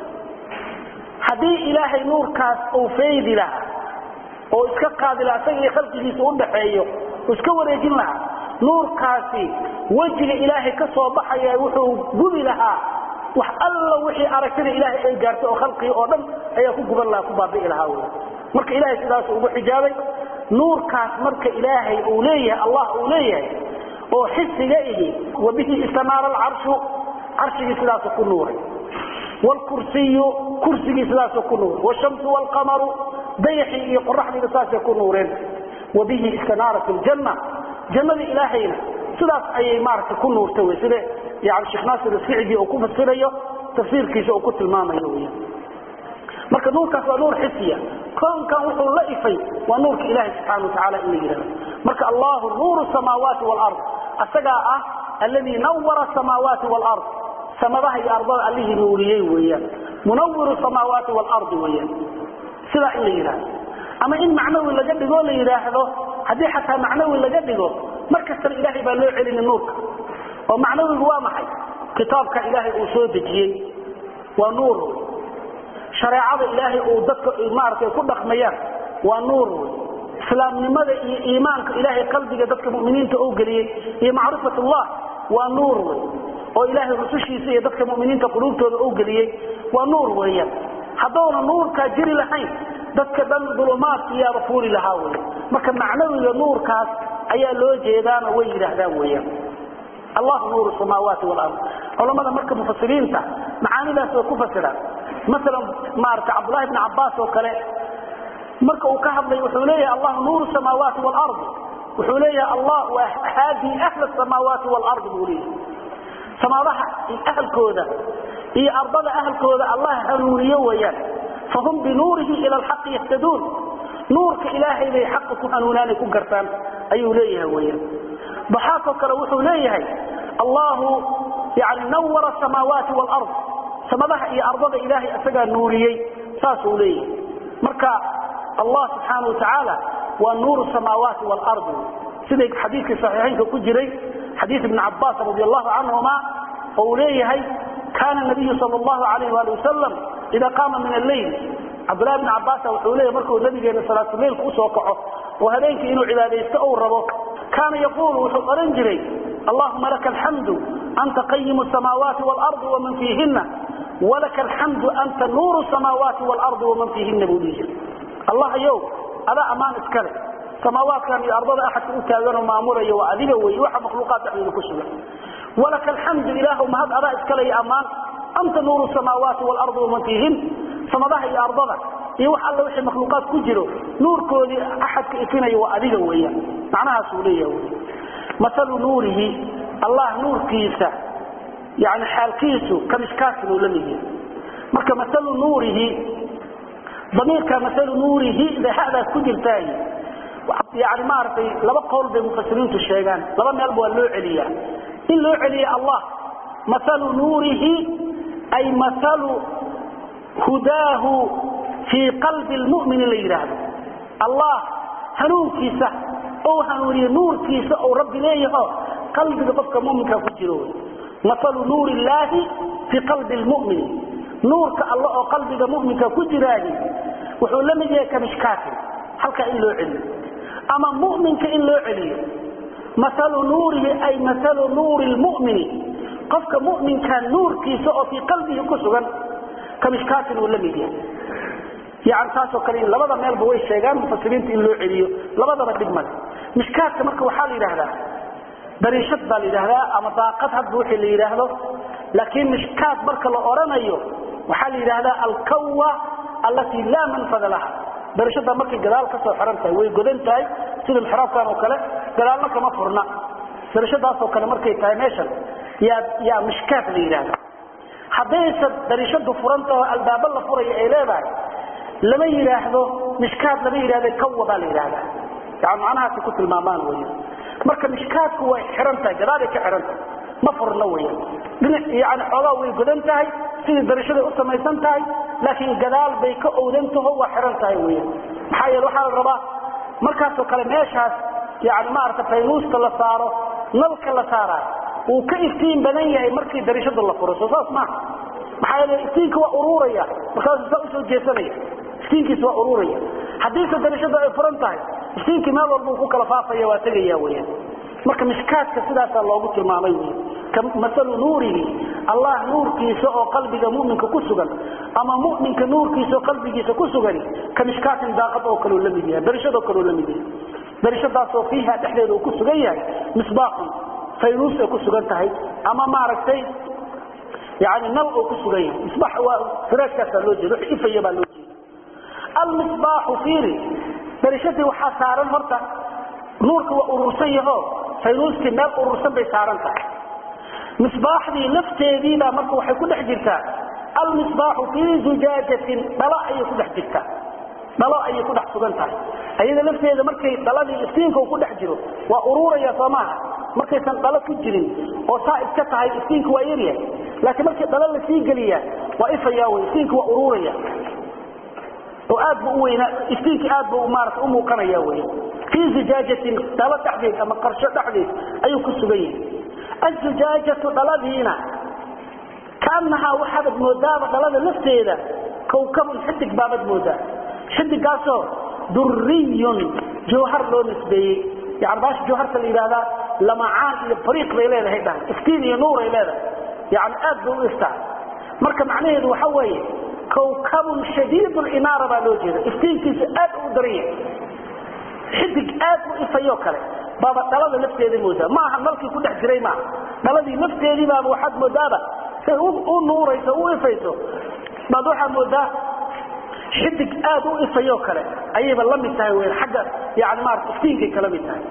haddii ilaahay nuurkaas uu faydi lahaa oo iska qaadi lahaa isaga iyo khalqigiisa udhaxeeyo iska wareejin lahaa nuurkaasi wejiga ilaahay ka soo baxaya wuxuu gubi lahaa wax alla wixii aragtida ilaahay ay gaartay oo khalqigi oo dhan ayaa ku guban lahaa ku baabi'i lahaa wy marka ilaahay sidaas ugu xijaabay nuurkaas marka ilaahay uu leeyahay allah uu leeyahay oo xisiga ihi wa bihi istanaara alcarshu carshigii sidaasu ku nuuray wlkursiyu kursigii sidaasu ku nuuray wshamsu wlqamaru dayaxii iyo qoraxdiiba saasay ku nuureen wa bihi istanaarat ljanna jannada ilaahayna sidaas ayay maaragtay ku nuurta wy sida yani sheekh naasir asicdi uu ku fasirayo tafsiirkiisa uu ku tilmaamayo wy marka nuurkaas waa nuur xisiya koonkan wuxuu la ifay waa nuurka ilahi subxana watacaala in la yidhahdo marka allahu nuuru samaawaati wlard asagaa ah alladii nawara samaawaati wlard samadaha iyo ardada allihii nuuriyey weeyaan munawiru samaawaati waalardi weeyaan sidaa in la yidhaahdo ama in macnawi laga dhigoo la yidhaahdo haddii xataa macnawi laga dhigo mar kastana ilaahay baa loo celini nuurka oo macnawigu waa maxay kitaabka ilaahay uu soo dejiyey waa nuur wey shareecada ilaahay uu dadka maaragtay ku dhaqmayaan waa nuur wey islaamnimada iyo iimaanka ilaahay qalbiga dadka muminiinta uu geliyey iyo macrifatullah waa nuur wey oo ilaahay rusushiisa iyo dadka muminiinta quluubtooda uu geliyey waa nuur weeyaan haddoona nuurkaa jiri lahayn dadka dhan dulumaadka iyaaba fuuli lahaa wey marka macnawiga nuurkaas ayaa loo jeedaano way yidhaahdaan weeyaan allahu nuuru samaawaati walard culamada marka mufasiriinta macaanidaas way ku fasiraan maalan maarata cabdullahi bni cabbaas oo kale marka uu ka hadlay wuxuu leeyahay allahu nuuru samaawaati walard wuxuu leeyahay allah waa haadii ahla samaawaati walard buu leeyahay samaadaha ahalkooda iyo ardada ahalkooda allah hanuuniyo weeyaan fahum binuurihi ila alxaqi yahtaduun nuurka ilaahay bay xaqa ku hanuunaanay ku gartaan ayuu leeyahay weeyaan daxaakoo kale wuxuu leeyahay allahu yani nawara samaawaati walard samadaha iyo ardada ilaahay isagaa nuuriyey saasuu leeyahay marka allah subxaana watacaala waa nuuru samaawaati waalardi siday xadiidkii saxiixaynka ku jiray xadiid ibni cabaas radi allahu canhuma oo uu leeyahay kaana nabiyu sal allahu alayh wali wasalam ida qaama min alleyl cabdulahi bni cabaasa wuxuu leeyahay markuu nabigeena salaatuleylka usoo kaco oo habeenkii inuu cibaadaysto ou rabo kaana yaquulu wuxuu ohan jiray allahuma laka alxamdu anta qayimu samaawaati waalardi waman fiihina walaka alxamdu anta nuuru samaawaati waalardi waman fiihina buu dhihi jiray allah yow adaa ammaan iskale samaawaadkan iyo ardada axadka u taaganoo maamulaya waa adiga wey waxa makhluuqaad dhexdeeda ku sugan walaka alxamdu ilaahu mahad adaa iskale iyo ammaan anta nuuru samaawaati waalardi waman fiihin samadaha iyo ardada iyo wax alla wixii makhluuqaad ku jiro nuurkoodii axadka ifinaya waa adiga weeyaan macnahaasuu leeyaha wy masalu nuurihi allah nuurkiisa yani xaalkiisu kamishkaasin uu la mid yahay marka masalu nuurihi damiirka masalu nuurihi hadaas ku jirtaay yani maaragtay laba qowl bay mufasiriintu sheegaan laba meelba waa loo celiyaa in loo celiya allah masalu nuurihi ay masalu hudaahu fii qalbi lmu'mini la yidhaahdo allah hanuunkiisa ou hanuuniye nuurkiisa ou rabbi leeyaho qalbiga qofka muminka ku jiro masalu nuur illaahi fii qalbi lmu'min nuurka alla oo qalbiga muminka ku jiraahi wuxuu la mid yahay kamishkaatin halkaa in loo celiyo ama muminka in loo celiyo masalu nuurihi ay masalu nuuri lmu'mini qofka muminka nuurkiisa oo fii qalbihi ku sugan kamishkaatin uu la mid yahay yani taasoo kale labada meelba way sheegaan mufasiriinta in loo celiyo labadaba dhib male mishkaadka marka waxaa la yidhaahdaa dariishad baa la yidhaahdaa ama daaqad hadba wixii la yidhaahdo laakiin mishkaad marka la oranayo waxaa la yidhaahdaa alkawa allatii laa manfada laha dariishada markay gadaal kasoo xiran tahay way godan tahay sida mixraabkan oo kale gadaalna kama furna dariishadaasoo kale markay tahay meeshan yaa yaa mishkaad la yidhaahda haddaysa dariishadu furantaho albaabo la furaya ay leedahay lama yidhaahdo mishkaad lama yidhahda kawa baa la yidhaahdaa yani macnahaasay ku tilmaamaan weya marka mishkaadku way xihan tahay gadaalay ka xihan tahay ma furna weyan dhinac yani xoogaa way godan tahay sidii darashaday u samaysan tahay laakiin gadaal bay ka owdan taho waa xihan tahay weyan maxaa yeele waxaa la rabaa markaasoo kale meeshaas yani maarata faynuusta la saaro nalka la saaraayo wuu ka iftiin badan yahay markii darishadu la furo soo saas maaha maxaa yeele iftiinka waa ururaya markaasuu saa usoo jeesanaya iftiinkiisa waa ururaya haddiise darishadu ay furan tahay iftiinkii meel walba uu ku kala faafaya waa tegaya weyaan marka mishkaadka sidaasaa loogu tilmaamay wy masalu nuurihi allah nuurkiisa oo qalbiga muminka ku sugan ama muminka nuurkiisa oo qalbigiisa ku sugani ka mishkaatin daaqad oo kaleo la mid yahay darishadoo kaleo la mid yahay darishadaasoo fiiha dhexdeeda uu ku sugan yahay misbaaxun faynuus ay ku sugan tahay ama maaragtay yani nal oo ku sugan yahay misbaax waa firaashkaasaa loo jeeda wix ifaya baa loo jeeda almisbaaxu fiiri darishadii waxaa saaran horta nuurka waa urursan yaho faynuuskii meel urursan bay saaran tahay misbaaxdii lafteediibaa marka waxay ku dhex jirtaa almisbaaxu fii zujaajatin dhalo ayay ku dhex jirtaa dhalo ayay ku dhex sugan tahay ayada lafteeda markay dhaladii iftiinka uu ku dhex jiro waa ururaya soo maaha markaysan dhalo ku jirin oo saa iska tahay iftiinka waa yaryahay laakiin markii dhalo lasii geliya waa ifaya wy iftiinka waa ururaya oo aad bu uweyna iftiinkii aad bu maarata u muuqanaya wy fii zujaajatin dhalo dhexdeed ama qarsho dhexdeed ayuu ku sugan yahay azujaajatu dhaladiina kaanahaa waxaabad moodaaba dhalada lafteeda kawkabun xidig baabad moodaa xidigaasoo duriyun jawhar loo nisbeeyey yani baasha jawharta la yidhahdaa lamacaan iyo bariiq bay leedahay dhahan iftiin iyo nuuray leedahay yani aad bay u iftaa marka macnaheedu waxa weeye kawkabun shadiid linaara baa loo jeeda iftiinkiisa aad u daranya xidig aad u ifayoo kale baaba dhalada lafteeda moodaa ma aha nalkii ku dhex jiray maaha dhaladii lafteedii baaba waxaad moodaaba say u nuurayso u ifayso baad waxaad moodaa xidig aad u ifayoo kale ayayba la mid tahay wen xagga yani maarata iftiinkay kala mid tahay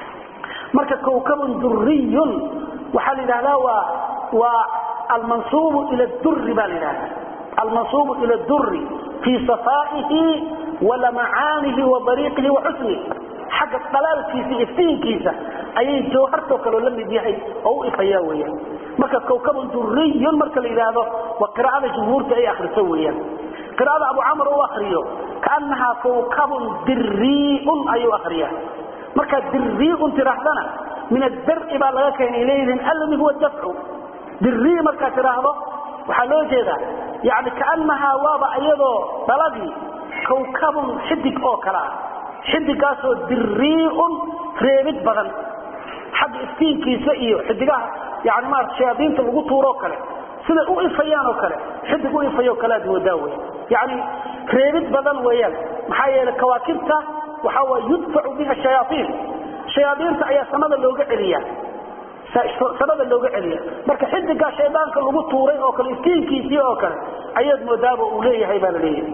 marka kawkabun duriyun waxaa la yidhahdaa waa waa almansuubu ila duri baa la yidhahdaa almansuubu ila duri fii safaa'ihi walamacaanihi wa dariiqihi wa xusnihi xagga dhalaalkiisa iftiinkiisa ayay jawhartoo kaleo la mid yahay oo u ifaya weyaan marka kawkabun duriyun marka la yidhaahdo waa qiraa'ada jumhuurta ay akriso weyaan qiraa'ada abu camr u akriyo kaanahaa kawkabun diriun ayuu akriya markaa diriun tidhaahdana min addari baa laga keenay leeyihiin alladi huwa dafcu dirii markaad tidhaahdo waxaa loo jeedaa yani kaanahaa waaba iyadoo dhaladii kawkabun xidig oo kale ah xidigaasoo diriun reebid badan xagga iftiinkiisa iyo xidigaha yani maarata shayaadiinta lagu tuuroo kale siday u ifayaan oo kale xidig u ifayoo kale aad moodaa wey yani reebid badan weeyaan maxaa yeele kawaakibta waxa way yudfacu biha shayaaiin shayaaiinta ayaa samada looga celiya samada looga celiya marka xidigaa shaydaanka lagu tuuray oo kale iftiinkiisii oo kale ayaad moodaaba uu leeyahay baa la leeyahay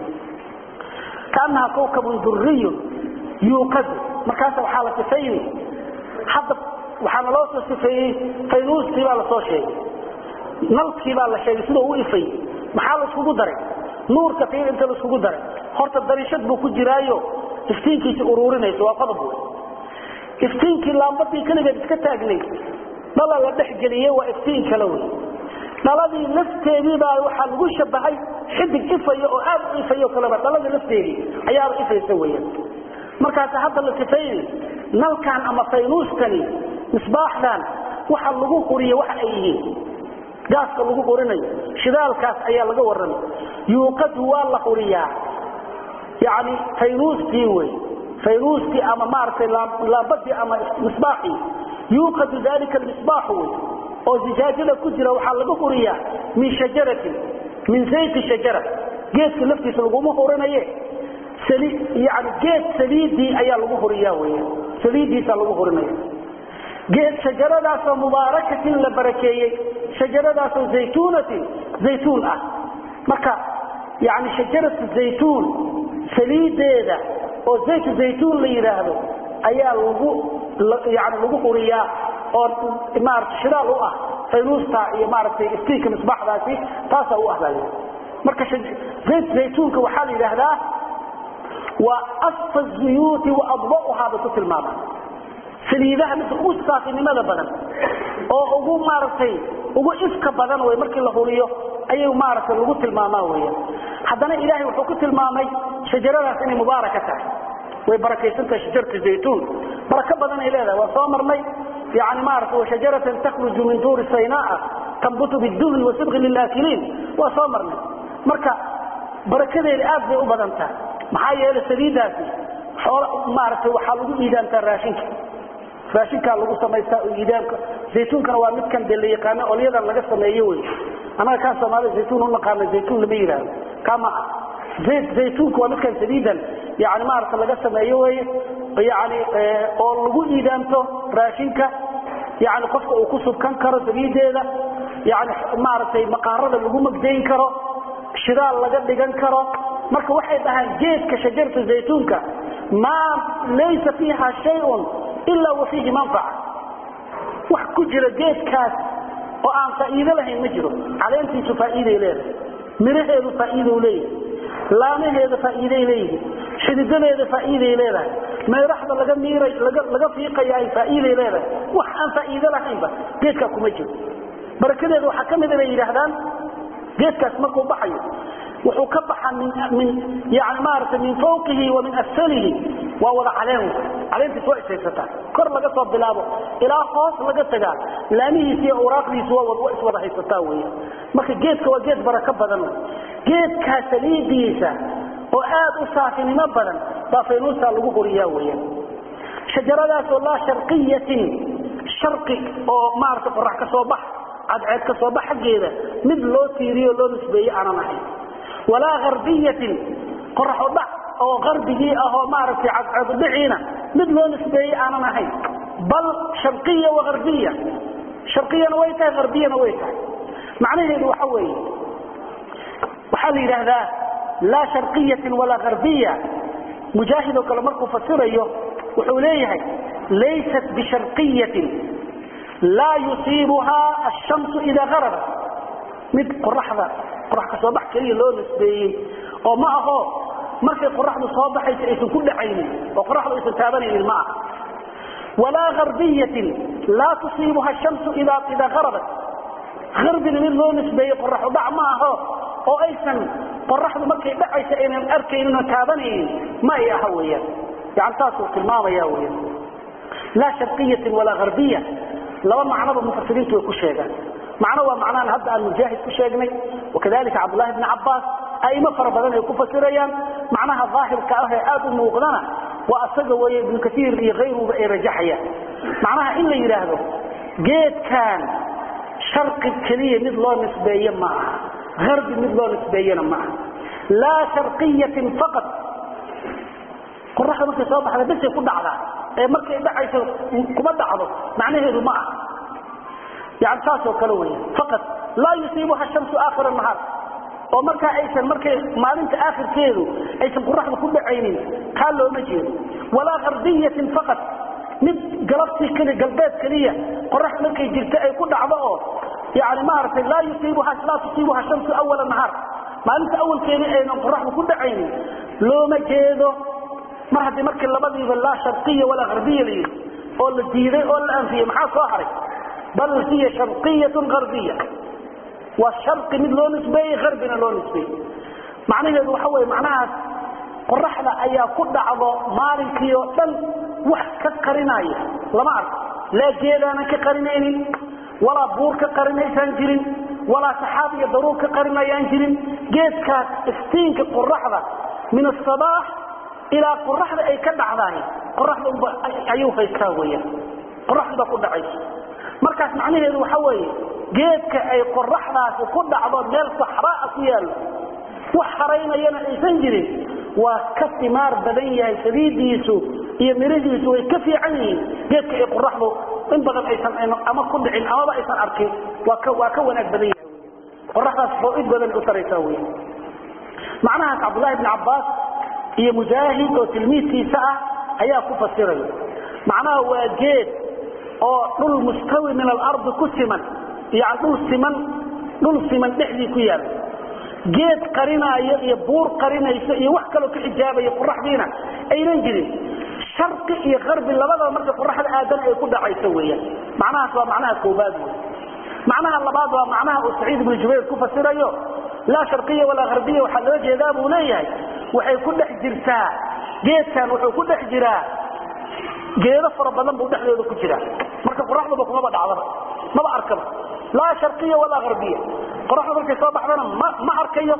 kaanaha kawkabun duriyun yuuqadu markaasa waxaa la sifayni hadda waxaana loo soo sifeeyey faynuuskii baa lasoo sheegay nalkii baa la sheegay sidoo u ifay maxaa laiskugu daray nuurka fiir inta laiskugu daray horta dariishad buu ku jiraayo iftiinkiisi uruurinaysa waa qodob wey iftiinkii laambadii keligeed iska taagnay dhala la dhexgeliyey waa iftiin kale wey dhaladii lafteediibaa waxaa lagu shabahay xidig ifaya oo aad u ifayo kaleba dhaladii lafteedii ayaaba ifaysa weyan markaas hadda la sifayni nalkan ama faynuuskani misbaaxdan waxa lagu quriye waxa ay yihiin gaaska lagu qurinayo shidaalkaas ayaa laga warramay yuuqadu waa la quriyaa yani faynuuskii wey faynuuskii ama maaragtay laambadii ama misbaaxii yuuqadu dalika misbaaxu wey oo zijaajada ku jira waxaa laga quriyaa min shajaratin min zayti shajara geedka laftiisa laguma hurinaye yani geed saliidii ayaa lagu huriyaa wey saliidiisa lagu hurinaya geed shajaradaasoo mubaarakatin la barakeeyey shajaradaasoo zaytuunatin zaytuun ah marka yani shajaratu zaytuun saliideeda oo zaytu zaytuun la yidhaahdo ayaa lagu yani lagu huriyaa oo maarata shidaal u ah faynuusta iyo maaragtay iftiinka misbaaxdaasi taasaa u ah baa marka zayt zaytuunka waxaa la yidhaahdaa waa asfa zuyuuti wa adba'uhaa bay ku tilmaamaan saliidaha midka ugu saafinimada badan oo ugu maaragtay ugu ifka badan wey markii la huriyo ayay maaragtay lagu tilmaamaa weya haddana ilaahay wuxuu ku tilmaamay shajaradaas inay mubaaraka tahay way barakaysantahay shajaratu zaytuun barako badan ay leedahay waa soo marnay yani maarata washajaratan takhruju min duuri saynaa tambutu biduhni wasidqi lilaakiliin waa soo marnay marka barakadeeda aad bay u badan tahay maxaa yeelay saliidaasi xool maaragtay waxaa lagu iidaantaa raashinka raashinkaa lagu samaystaa oo iidaamka zaytuunkana waa midkan dee la yaqaano olyadan laga sameeyo wey annaga kaan soomaalida zaytuun unaqaana zaytuun lama yidhaahdo kama ah zayt zaytuunka waa midkan saliidan yani maarata laga sameeyo weye yani oo lagu iidaamto raashinka yani qofka uu ku subkan karo saliideeda yani maaragtay maqaarada lagu magdayn karo shidaal laga dhigan karo marka waxay dhahaan geedka shajarta zaytuunka maa laysa fiiha shayun ilaa wa fiihi manfaca wax ku jira geedkaas oo aan faa'iido lahayn ma jiro caleentiisu faa'iiday leedahay miraheedu faa'iido leeyahay laamaheeda faa'iiday leeyihiin xididadeeda faa'iiday leedahay meeraxda laga miiray laga laga fiiqaya ay faa'iiday leedahay wax aan faa'iido lahaynba geedkaa kuma jiro barakadeeda waxaa ka mida bay yidhaahdaan geedkaas markuu baxayo wuxuu ka baxa min yani maarata min fawqihi wa min asfalihi waa wada caleen caleentiis waa ishaysataa kor laga soo bilaabo ilaa hoos laga tagaa laamihiisi iyo awraaqdiisu waa iswada haysataa wey marka geedka waa geed barako badan geedkaa saliidiisa oo aad u saafinimo badan baa faynuusta lagu horiyaa weya shajaradaasoo laa sharqiyatin sharqi oo maarata qorax ka soo bax cadceed ka soo bax xaggeeda mid loo tiiriyo loo nisbeeye aanan ahayn walaa harbiyatin qoraxo dhac oo qarbigii ah oo maaragtay cadceedudhiciina mid loo nisbeeyey aanan ahayn bal sharqiya wa harbiya sharqiyana way tahay harbiyana way tahay macnaheedu waxa weeye waxaa la yidhaahdaa laa sharqiyatin walaa harbiya mujaahid oo kale markuu fasirayo wuxuu leeyahay laysat bisharqiyatin laa yusiibuhaa ashamsu idaa harabat mid qoraxda qorax ka soo bax keliya loo nisbeeyey oo ma aho markay qoraxdu soo baxaysa aysan ku dhacaynin oo qoraxdu aysan taabanaynin ma aha walaa harbiyatin laa tusiibuha shamsu idaa idaa harabat harbina mid loo nisbeeyey qoraxu dhac ma aho oo aysan qoraxdu markay dhacaysa aynan arkaynin oo taabanaynin ma ay aha weeyaan yani saasuu tilmaamaya weyan laa sharqiyatin walaa harbiya laba macnoba mufasiriintu way ku sheegaan macno waa macnahan hadda aan mujaahid ku sheegnay wakadalika cabdullahi bni cabbaas aimo fara badan ay ku fasirayaan macnaha daahirka ah ee aad u muuqdana waa asaga weeye ibnu kaiir iyo kayruba ay rajaxayaan macnaha in la yidhaahdo geedkan sharqi keliya mid loo nisbeeye ma aha harbi mid loo nisbeeyena ma aha laa sharqiyatin faqad qoraxda markay soo baxda besay ku dhacdaa ee markay dhacayso kuma dhacdo macnaheedu ma aha yani saasoo kale wey faqad laa yusiibuha shamsu aakhira nahaar oo markaa aysan markay maalinta aakhirkeedu aysan qoraxda ku dhacaynin taa looma jeedo walaa harbiyatin faqad mid galabtii keli galbeed keliya qorax markay jirta ay ku dhacdo oo yani maaragtay laa yusiibuha laa tusiibuha shamsu awala nahaar maalinta awalkeedii aynan qoraxdu ku dhacaynin looma jeedo mar haddii markii labadiiba laa sharqiya walaa harbiya la yidhi oo la diiday oo la anfiyey maxaa soo haray bal hiya sharqiyatun harbiya waa sharqi mid loo nisbeeyey harbina loo nisbeeyey macnaheedu waxa weye macnahaas qoraxda ayaa ku dhacdo maalinkii oo dhan wax ka qarinaya lama arko laa geedaanan ka qarinaynin walaa buur ka qarinaysaan jirin walaa saxaab iyo daruur ka qarinayaan jirin geedkaas iftiinka qoraxda min asabaax ilaa qoraxda ay ka dhacdaay qoraxda unba ayuu haystaa weyaan qoraxda ku dhacayso markaas macnaheedu waxa weeye geedka ay qoraxdaasi ku dhacdo meel saxraa ku yaallo wax haraynayana aysan jirin waa ka timaar badan yahay saliidiisu iyo mirihiisu way ka fiican yihiin geedka ay qoraxdu in badan aysan ama ku dhicin amaba aysan arkin waa ka waa ka wanaag badan yahay qoraxdaas fawid badan u taraysaa wey macnahaas cabdullahi bni cabbaas iyo mujaahid oo tilmiidkiisa ah ayaa ku fasiraya macnaha waa geed oo dhul mustawi min alardi ku siman yani dhul siman dhul siman dhexdii ku yaala geed qarinaayo iyo buur qarinayso iyo wax kaloo ka xijaabaya qoraxdiina aynan jirin sharqi iyo qarbi labadaba marka qoraxda aadana ay ku dhacayso weeyaan macnahaas waa macnaha koobaad wey macnaha labaad waa macnaha uu saciid ibnu jubayr ku fasirayo laa sharqiya walaa harbiya waxaa loo jeedaa buu leeyahay waxay ku dhex jirtaa geedkan wuxuu ku dhex jiraa geedo fara badan buu dhexdooda ku jiraa marka qoraxduba kumaba dhacdaba maba arkaba laa sharqiya walaa harbiya qoraxdu markay soo baxdana ma ma arkayo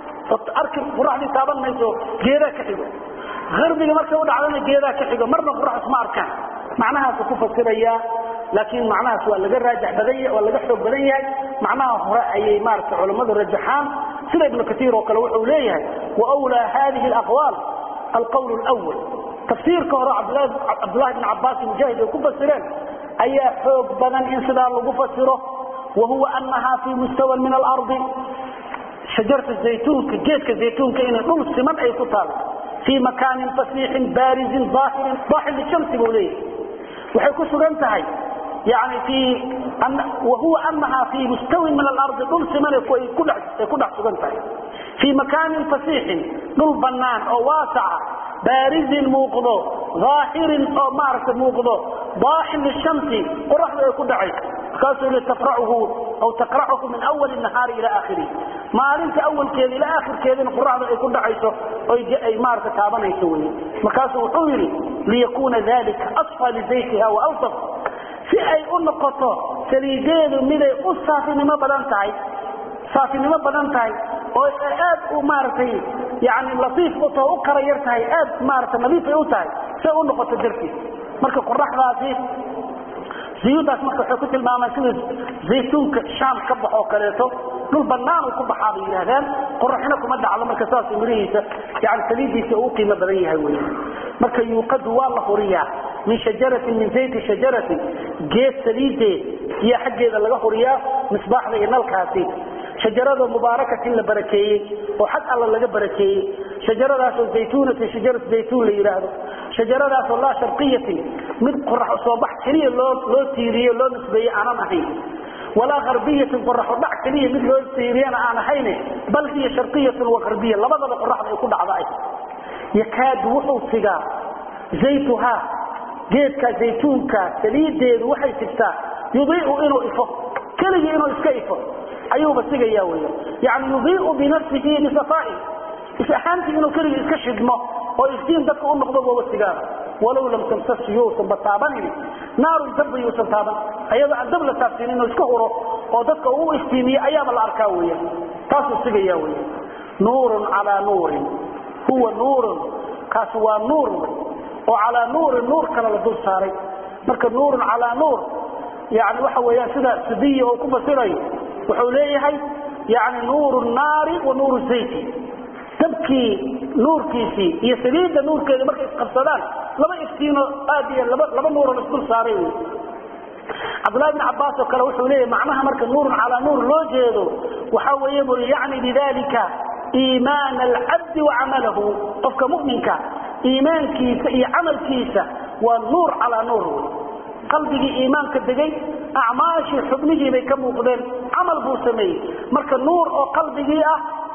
arki qoraxdii taaban mayso geedaa ka xigo harbiga markay u dhacdana geedaa ka xigo marna qorax isma arkaan macnahaasu ku fasirayaa laakiin macnahaas waa laga raajax badan yahay waa laga xoog badan yahay macnaha hore ayay maaragtay culammadu rajaxaan sida ibnu katiir oo kale wuxuu leeyahay waawlaa hadihi alaqwaal alqawl lwal tafsiirka hore cabdullahi bn cabbaas mujaahid ay ku fasireen ayaa xoog badan in sidaa lagu fasiro wahuwa anaha fii mustawan min alardi shajarta zaytuunka geedka zaytuunka inay dhul siman ay ku taalo fii makaanin fasiixin baarizin aahirin daaxil lishamsi buu leeyahay waxay ku sugan tahay yani fii wahuwa anaha fii mustawin min alardi dhul siman ay ku dhex sugan tahay fii makaanin fasiixin dhul bannaan oo waasaca baarizin muuqdo aahirin oo maaragta muuqdo daaxin lishamsi qoraxdu ay ku dhacayso markaasuu li tafrachu aw taqracuhu min awali nahaari ila aakhirihi maalinta awalkeeda ilaa aakhirkeedina qoraxdu ay ku dhacayso ay maarata taabanayso wey markaasuu wuxuu yidhi liyakuuna dalika asfa lizaytiha waaltaf si ay u noqoto saliideedu miday u saafinimo badan tahay saafinimo badan tahay oo aad u maaragtay yani latiif u taho u kara yar tahay aad maarata nadiifay u tahay si ay u noqoto dartiis marka qoraxdaasi ziyuudaas marka waxay ku tilmaamaan sida zaytuunka shaam ka baxoo kaleeto dhul bannaan uu ku baxaa bay yidhaahdaan qoraxna kuma dhacdo marka saas mirihiisa yani saliidiisa uu qiimo badan yahay wey marka yuuqadu waa la huriyaa min shajaratin min zayti shajaratin geed saliideed iyo xaggeeda laga huriyaa misbaaxda iyo nalkaasi shajarada mubaarakatin la barakeeyey oo xag alla laga barakeeyey shajaradaasoo zaytuunatin shajarat zaytuun la yidhaahdo shajaradaasoo laa sharqiyatin mid qorax soo bax keliya loo loo tiiriye loo nisbeeye aanan ahayn walaa harbiyatin qoraxo dhac keliya mid loo tiiriyana aan ahayne bal hiya sharqiyatun wa harbiya labadaba qoraxda ay ku dhacda ay yakaadu wuxuu sigaa zaytuhaa geedka zaytuunka saliideedu waxay sigtaa yudiicu inuu ifo keligii inuu iska ifo ayuuba sigaya weya yani yudiicu binafsihi bisafaa'i is ahaantii inuu keligii iska shidmo oo iftiin dadka u noqdo booba sigaara walow lam tamsas yuusan ba taabanini naarun dabba yuusan taaban ayadoo aan dab la taabsiin inuu iska huro oo dadka uu iftiimiye ayaaba la arkaa weya taasuu sigaya weya nuurun calaa nuurin huwa nuurun kaasi waa nuur oo calaa nuurin nuur kale la dul saaray marka nuurun calaa nuur yani waxa weeyaan sida sidiya oo ku fasirayo wuxuu leeyahay yani nuuru naari wa nuuru zayti dabkii nuurkiisii iyo saliidda nuurkeeda markay isqabsadaan laba iftiino aad iyo laba laba nuuro la isdul saaray wey cabdullahi bn cabbaas oo kale wuxuu leeyahay macnaha marka nuurun calaa nuur loo jeedo waxa weeye buri yacni bidalika iimaana alcabdi wa camalahu qofka mu'minka iimaankiisa iyo camalkiisa waa nuur calaa nuur wey qalbigii iimaanka degay acmaashii xubnihii bay ka muuqdeen camal buu sameeyey marka nuur oo qalbigii ah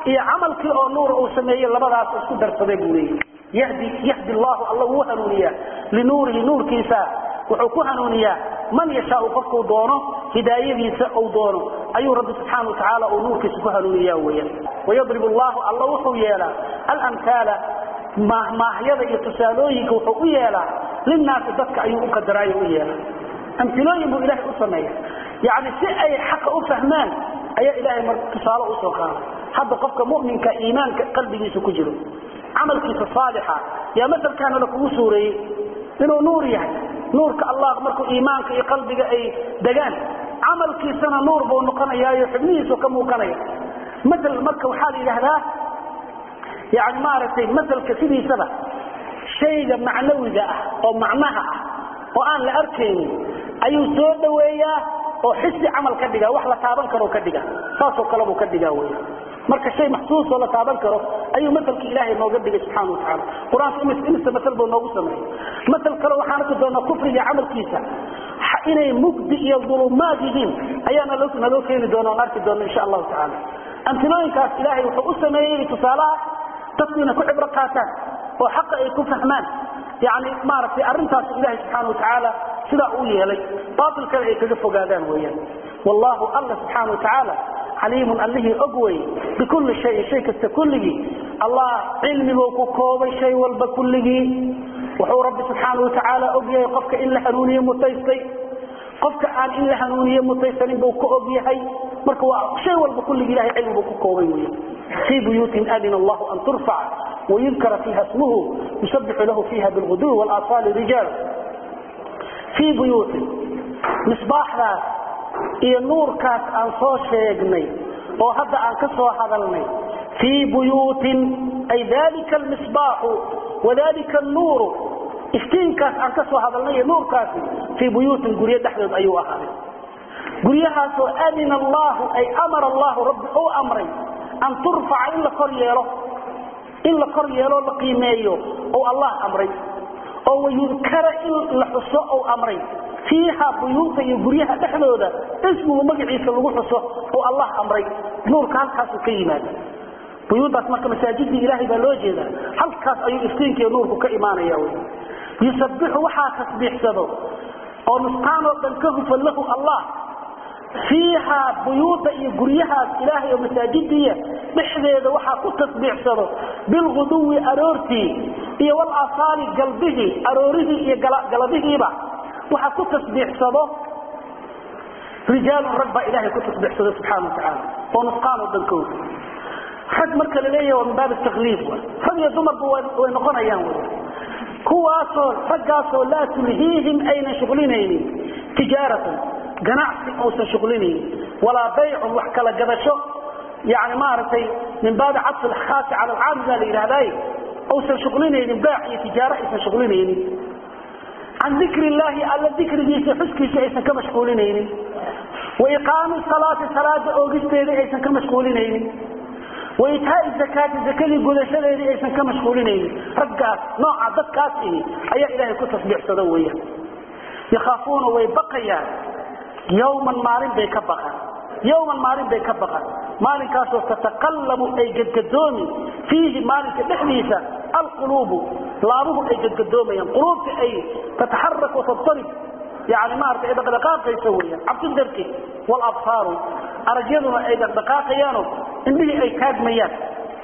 iyo camalkii oo nuur uu sameeyey labadaas isku darsaday buu leeyahy yahdi yahdi allahu alla wuu hanuuniyaa linuurihi nuurkiisa wuxuu ku hanuuniyaa man yashaau qofkuu doono hidaayadiisa uu doono ayuu rabbi subxaana wa tacaala uu nuurkiisa ku hanuuniyaa weeyaan wayadrib allahu alla wuxuu yeelaa alamhaala maahmaahyada iyo tusaalooyinka wuxuu u yeelaa linnaasi dadka ayuu u qadaraayo u yeelaa amilooyin buu ilahay u sameeya yani si ay xaqa u fahmaan ayaa ilahay mar tusaale usoo qaada hadda qofka muminka iimaanka qalbigiisa ku jiro camalkiisa saalixa yaa masalkaana lakugu suureeyey inuu nuur yahay nuurka allah markuu iimaanka iyo qalbiga ay degaan camalkiisana nuur buu noqonayaayo xubnihiisu ka muuqanaya maal marka waxaa la yidhaahdaa yani maaragtay masalka sidiisaba shayga macnawiga ah oo macnaha ah oo aan la arkaynin ayuu soo dhoweeyaa oo xisi camal ka dhiga wax la taaban karo ka dhiga saasoo kale buu ka dhigaa wey marka shay maxsuusoo la taaban karo ayuu masalka ilaahay nooga dhigay subxana watacaala qur-aanka imisa masal buu noogu sameeyey masal kale waxaan arki doonaa kufriga camalkiisa inay mugdi iyo dulumaad yihiin ayaana naloo keeni doona on arki doona insha allahu tacaala amtilooyinkaas ilaahay wuxuu u sameeyey tusaalaha dadku inay ku cibro qaataan oo xaqa ay ku fahmaan yani maaragtay arrintaas ilahay subxaana watacaala sidaa uu yeelay baatilkana ay kaga fogaadaan weeyaan wallahu alla subxaana watacaala xaliimun allihii og wey bikulli shayin shay kasta kulligii allah cilmibuu ku koobay shay walba kulligii wuxuu rabbi subxaana watacaala og yahay qofka in la hanuuniye mutaystay qofka aan in la hanuuniye mutaysanin buu ka og yahay marka waa shay walba kulligii ilahay cilmibuu ku koobay wey fii buyuutin adina allahu an turfaca ويذكر فيها اسمه يسبح له فيها بالغدو والآصال رجال في بيوت مصباح ذات iyo nuurkaas aan soo sheegnay oo hadda aan ka soo hadalnay fii buyuutin ay dalika almisbaaxu wadalika annuuru iftiinkaas aan ka soo hadalnay iyo nuurkaasi fii buyuutin guryo dhexdood ayuu ahaaday guryahaasoo adina allahu ay amara allahu rabbi uu amray an turfaca in la kor yeelo in la kor yeeloo la qiimeeyo ou allah amray oo wayudkara in la xuso ou amray fiiha buyuuta iyo guryaha dhexdooda ismugu magaciisa lagu xuso oo allah amray nuurka halkaasu ka yimaada buyuudaas marka masaajidii ilaahay baa loo jeedaa halkaas ayuu iftiinkiiyo nuurku ka imaanaya wy yusabixu waxaa tasbiixsado oo nusqaanoo dhan ka hufan lahu allah fiiha buyuuta iyo guryahaas ilaahay oo masaajidiya dhexdeeda waxaa ku tasbiixsado bilguduwi aroortii iyo walasaali galbihii aroorihii iyo galabihiiba waxaa ku tasbiixsado rijaalun rag baa ilaahay ku tasbiixsado subxana watacaala oo nusqaanoo dhan ka hufa rag marka la leeyahy waa min baab takliif rag iyo dumarba way noqonayaan wy kuwaasoo raggaasoo laa tulhiihim aynan shuqlinaynin tijaaratan ganacsi uusan shuqlinaynin walaa baycun wax kala gadasho yani maaragtay min baabi cadfi lkhaasi cala alcaami baa la yidhahday uusan shuqlinaynin baac iyo tijaaro aysan shuqlinaynin can dikri illaahi alla dikrigiisa xuskiisa aysan ka mashquulinaynin wa iqaami salaati salaada oogisteedii aysan ka mashquulinaynin wa itaai zakaati zakadii gudashadeedii aysan ka mashquulinaynin raggaas nooca dadkaas ihi ayaa ilaahay ku tasbiixsado weeyaan yakhaafuuna way baqayaan yowman maalin bay ka baqaan yowman maalin bay ka baqaan maalinkaasoo tataqallabu ay gadgadoomi fiihi maalinka dhexdiisa alquluubu laabuhu ay gadgadoomayaan quluubta ay tataxarak watabtarib yani maarata ay dhaqdhaqaaqayso weyaan cabsi darteed walabsaaru aragyaduna ay dhaqdhaqaaqayaano indhihii ay taagmayaan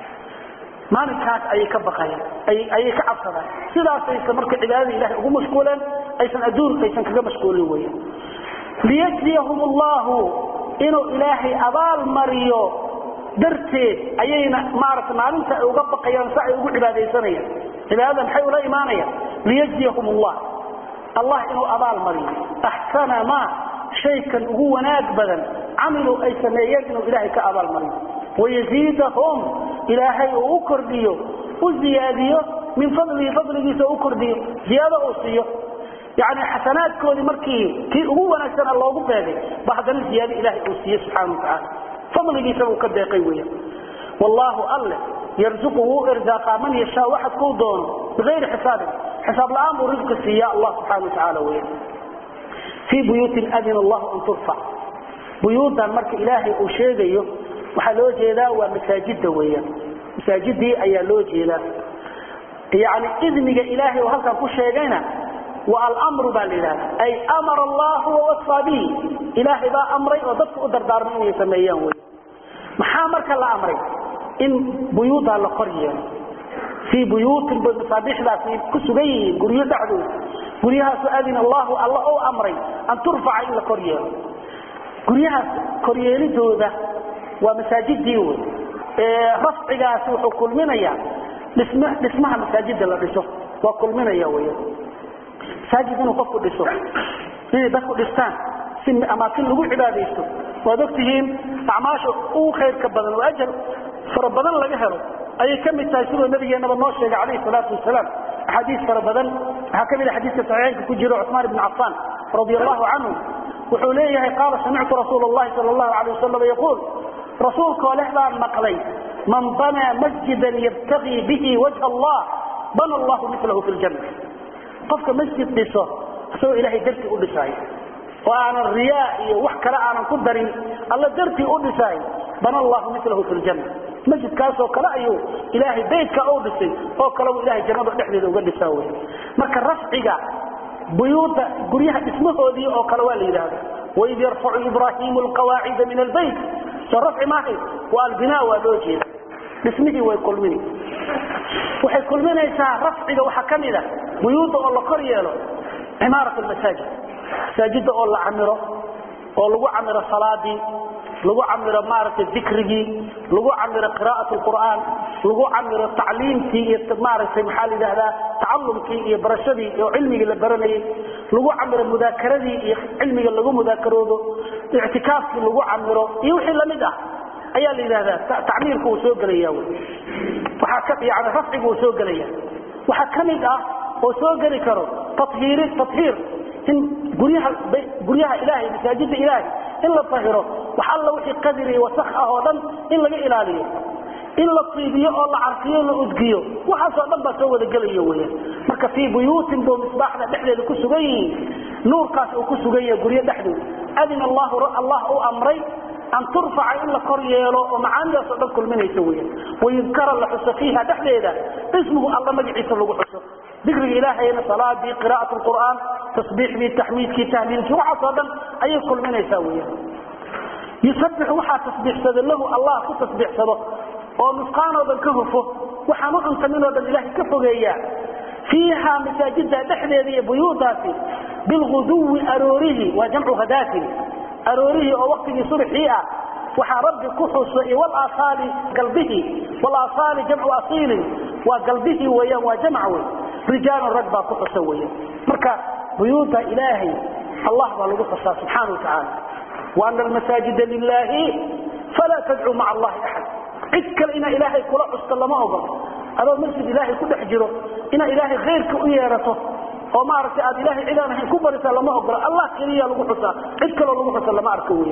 maalinkaas ayay ka baqayaan ayay ka cabsadaan sidaasaysa marka cibaadada ilahay ugu mashquuleen aysan adduun aysan kaga mashquulin weyan liyajziyahum allahu inuu ilaahay abaal mariyo darteed ayayna maarata maalinta ay uga baqayaan si ay ugu cibaadaysanayaan cibaadada maxay ula imaanayaan liyajziyahum allah allah inuu abaal mariyo axsana ma shaykan ugu wanaag badan camiluu ay sameeyeen inuu ilaahay ka abaal mariyo wayaziidahum ilaahay uu u kordhiyo u ziyaadiyo min fadlihi fadligiisa u kordhiyo ziyaado uu siiyo yani xasanaadkoodii markii kii ugu wanaagsana loogu beegay ba haddana ziyaado ilahay uu siiye subxana watacaala fadligiisaba uu ka deeqay weya wallaahu alle yarzuqu wuu irzaaqaa man yashaa waxad kuu doono bigayri xisaabin xisaab la-aan buu risqi siiya allah subxana watacaala weya fii buyuutin adina allahu an turfac buyuudan marka ilaahay uu sheegayo waxaa loo jeedaa waa masaajida weeyaan masaajidii ayaa loo jeedaa yani idniga ilaahay oo halkan ku sheegayna waa almru baa la yidhahda ay amara allahu wawasfaa bihi ilaahay baa amray oo dadka u dardaarmay inay sameeyaan wey maxaa marka la amray in buyuudaa la kor yeelo fii buyuutin bay masaabiixdaasi ku sugan yihiin guryo dhexdooda guryahaasu adina allahu alla ou amray an turfaca in la kor yeelo guryahaas koryeelidooda waa masaajidii wey rafcigaasi wuxuu kulminayaa dhismaha masaajida la dhiso waa kulminaya wy masaajid inuu qofku dhiso inay dadku dhistaan si amaakin lagu cibaadaysto waad ogtihiin acmaasha ugu khayrka badan oo ajar fara badan laga helo ayay ka mid tahay sidoo nabigeenaba noo sheegay calayhi salaatu wasalaam axaadiis fara badan waxaa ka mid a xadiiska saxiixaynka ku jiro cusmaan ibni cafaan radia allahu canhu wuxuu leeyahay qaala samictu rasuul اllahi sal اllahu alay wasalam yaquul rasuulkoo leh baan maqlay man banaa masjidan yabtagii bihi wajha allah bana allahu milahu fi ljanna qofka masjid dhiso isagoo ilaahay dartii u dhisaayo oo aanan riyaa iyo wax kale aanan ku darin alla dartii u dhisaayo bana allahu milahu fi ljanna masjidkaasoo kale ayuu ilaahay baydka u dhisay oo kaleu ilahay jannada dhexdeeda uga dhisaa wey marka rafciga buyuuda guryaha dhismahoodii oo kale waa la yidhaahda waid yarfacu ibraahimu alqawaacida min albayt soo rafci maahay waa albinaa waa loo jeeda dhismihii way kulmini waxay kulminaysaa rafciga waxaa ka mid a buyuudda oo la kor yeelo cimaarat almasaajid masaajidda oo la camiro oo lagu camiro salaadii lagu camiro maaragtay dikrigii lagu camiro qiraa'at lqur'aan lagu camiro tacliimtii iyo maaragtay maxaa la yidhahdaa tacalumkii iyo barashadii oo cilmigii la baranayay lagu camiro mudaakaradii iyo cilmiga lagu mudaakaroodo ictikaafkii lagu camiro iyo wixii lamid ah ayaa la yidhahdaa tacmiirka uu soo gelaya waxaa ka yani rafciga uu soo gelaya waxaa ka mid ah oo soo geli karo tahiiri tahiir in guryaha guryaha ilaahay masaajida ilaahay in la tahiro wax alla wixii qadir iyo wasak ah oo dhan in laga ilaaliyo in la tiibiyo oo la carfiyo la udgiyo waxaasoo dhan baa soo wada gelaya weyaan marka fii buyuutin buu misbaaxda dhexdeeda ku sugan yihiin nuurkaas uu ku sugan yahay guryo dhexdooda adina allahu allah u amray an turfaca in la kor yeelo oo macaanidaasoo dhan kulminaysa weyaan wayudkara la xuso fiiha dhexdeeda ismuhu alla magaciisa lagu xuso dikriga ilaahayna salaadii qiraa'at lqur'aan tasbiixdii taxmiidkii tahliilkii waxaasoo dhan ayay kulminaysaa weyaan yusabixu waxaa tasbiixsado lahu allah ku tasbiixsado oo nusqaanoo dhan ka hufo waxaan u cuntaminoo dhan ilaahay ka fogeeyaa fiiha masaajida dhexdeeda iyo buyuudaasi bilguduwi aroorihi waa jamcu hadaatin aroorihii oo waktigii subxii ah waxaa rabbi ku xuso iyo walasaali galbihi walasaali jamcu asiilin waa galbihii weyaan waa jamc wey rijaalun rag baa ku xusa weyaan marka buyuuda ilaahay allah baa lagu xusaa subxaana wa tacaala wa ana almasaajida lilaahi falaa tadcuu maca allahi axad cid kale inaa ilaahay kula xusto lama ogolo adoo masjid ilaahay ku dhex jiro inaa ilaahay khayrka u yeerato oo maaragtay aad ilaahay cidaan ahayn ku barisaa lama ogola allah keliya lagu xusaa cid kaloo lagu xusa lama arko weya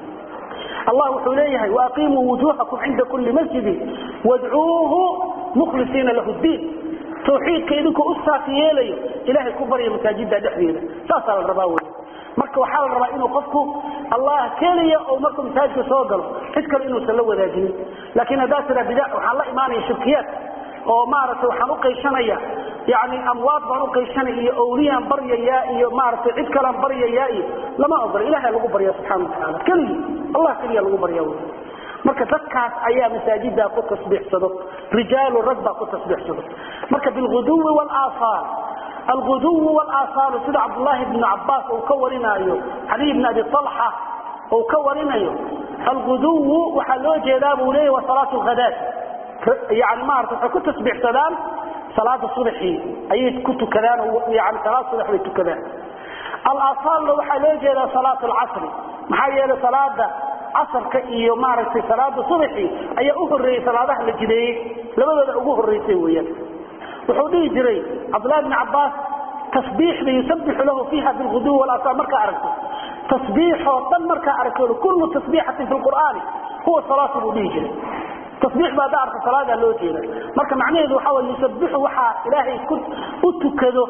allah wuxuu leeyahay waaqiimuu wujuuhakum cinda kulli masjidin wadcuuhu mukhlisiina lahu diin tawxiidka idinkoo u saafi yeelayo ilaahay ku barya masaajida dhexdeeda saasaa la rabaa wey marka waxaa la rabaa inuu qofku allah keliya oo markuu masaajidka soo galo cid kale inuusan la wadaajinin laakiin haddaa tira bida waxaan la imaanaya shirkiyaad oo maaragtay waxaan u qaysanaya yani amwaad baan u qaysanaya iyo awliyaan baryayaa iyo maaragtay cid kalaan baryayaa iyo lama ogola ilaha lagu barya subxana watacaala keligii allah keliya lagu barya wy marka dadkaas ayaa masaajida ku tasbiixsado rijaalu rag baa ku tasbiixsado marka bilguduwi walaaasaal alguduwi walaasaalu sida cabdulaahi bnu cabaas uu ka warinaayo caliy bn abi alxa uu ka warinayo alguduwu waxaa loo jeedaa buu leeya waa salaat lhadaat yani maarata waxay ku tasbiixsadaan salaada subaxii ayay ku tukadaan yani salaad subax bay tukadaan alaasaalna waxaa loo jeedaa salaat alcasri maxaa yeelay salaada casarka iyo maaragtay salaada subaxii ayaa u horeeyey salaadaha la jideeyey labadooda ugu horeysay weyaan wuxuu dhihi jiray cabdulahi bn cabaas tasbiixda yusabixu lahu fiiha bilguduwi walasaal markaa aragto tasbiixoo dhan markaa aragto kullu tasbiixatin fi lqur'aani huwa salaatu buu dhihi jiray tasbiix baa daarta salaadaa loo jeeda marka macnaheedu waxaa way yusabixu waxaa ilaahay u tukado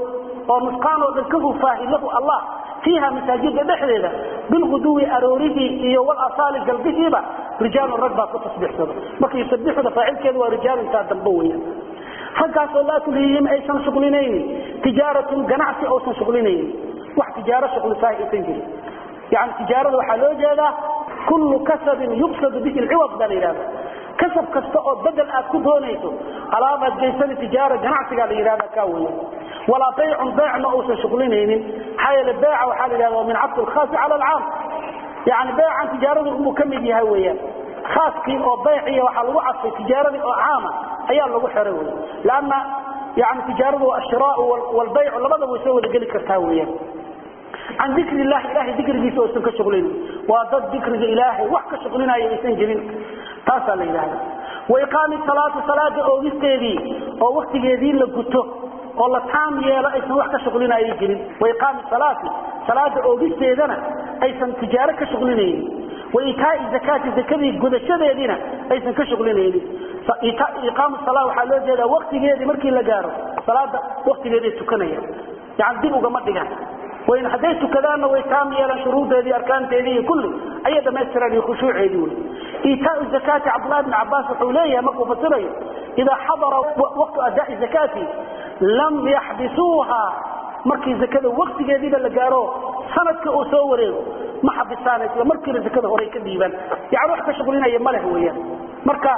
oo nusqaan oo dhan ka hufaahi lahu allah fiiha masaajida dhexdeeda bilguduwi aroorihii iyo walasaali galbihiiba rijaalun rag baa ku tasbiixsada marka yusabixuda faacilkeedu waa rijaaluntaa dambe weya raggaas oo laa tulhiihim aysan shuqlinaynin tijaaratun ganacsi uusan shuqlinaynin wax tijaaro shuqlisahay aysan jirin yani tijaarada waxaa loo jeedaa kullu kasabin yuqsadu bihi lciwad baa la yidhahda kasab kasta oo bedel aad ku doonayso alaabaad geysani tijaara ganacsigaa la yidhahda kaa weya walaa baycun beecna uusan shuqlinaynin maxaa yeele beeca waxaa la yidhahda waa min cabdi lkhaasi cala alcaam yani beecan tijaaradu inuu ka mid yahay weeyaan khaaskii oo bayciya waxaa lagu cadfay tijaaradii oo caama ayaa lagu xiray wey lanna yani tijaaradu waa ashiraau walbaycu labadaba way soo wada geli kartaa weeyaan can dikri illahi ilahay dikrigiisa oosan ka shuqlinin waa dad dikriga ilaahay wax ka shuqlinaya aysan jirin taasaa la yidhahda waiqaami salaati salaada oogisteedii oo waktigeedii la guto oo la taam yeelo aysan wax ka shuqlinaya jirin waiqaami salaati salaada oogisteedana aysan tijaaro ka shuqlinaynin waitaai zakaati zakadii gudashadeediina aysan ka shuqlinaynin iqaamu sala waxaa loo jeedaa waktigeedii markii la gaaro salaada waktigeeday tukanaya yani dib ugama dhigaan wayn hadday tukadaanna way taam yeelaan shuruudeedii arkaanteedii iyo kulli ayay dhamaystiraan iyo khushuuceedii wey iitaau zakaati cabdullahi bn cabaas wuxuu leeyahay markuu fasirayo idaa xadara waqtu adaai zakaati lam yaxbisuuha markii zakada waktigeediiba la gaaro sanadka uu soo wareego ma xabisaan isla markiiba zakada horey ka dhiibaan yani wax ka shuqlinaya ma leh weyaan marka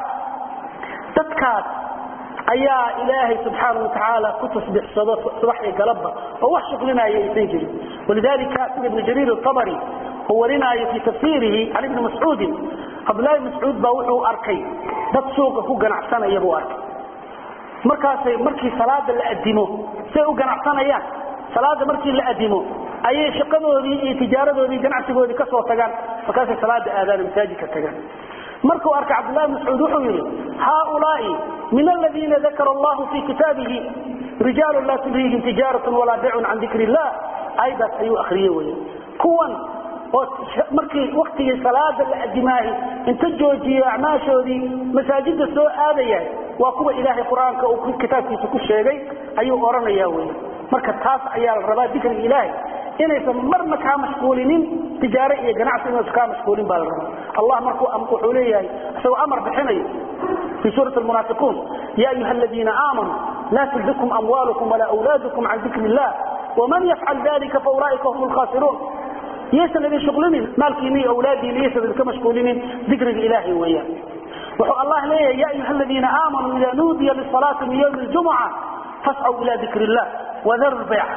dadkaas ayaa ilaahay subxaana watacaala ku tasbixsado subax iyo galabba oo wax shuqlinaya aysan jirin walidalika sida ibnu jariir atabari uu warinaayo fii tafsiirihi can ibni mascuudin cabdullahi mascuud baa wuxuu arkay dad suuqa ku ganacsanaya buu arkay markaasay markii salaada la adimo say u ganacsanayaan salaada markii la adimo ayay shaqadoodii iyo tijaaradoodii ganacsigoodii kasoo tagaan markaasay salaada aadaan masaajidka tagaan markuu arkay cabdulahi mascuud wuxuu yidhi haaulaai min aladiina dakara allahu fii kitaabihi rijaalu laa tulhiihim tijaaratun walaa bicun can dikri illah ayadaas ayuu akriye wey kuwan oo markii waktigii salaada la adimaahi inta joojiyo acmaashoodii masaajida soo aadaya waa kuwa ilaahay qur-aanka uu kitaabkiisa ku sheegay ayuu odhanaya wey marka taas ayaa la rabaa dikriga ilaahay inaysan marna kaa mashquulinin tijaare iyo ganacsi inaysan kaa mashquulin baa la rabaa allah markuu wuxuu leeyahay isagoo amar bixinayo في سورة المنافقون يا أيها الذين آمنوا لا تلهكم أموالكم ولا أولادكم عن ذكر الله ومن يفعل ذلك فأولئك هم الخاسرون يسأل الذي شغلين مالكيني أولادي ليسأل كما شغلين ذكر الإله وإياه وحو الله ليه يا أيها الذين آمنوا إذا نودي للصلاة من يوم الجمعة فاسعوا إلى ذكر الله وذروا البيع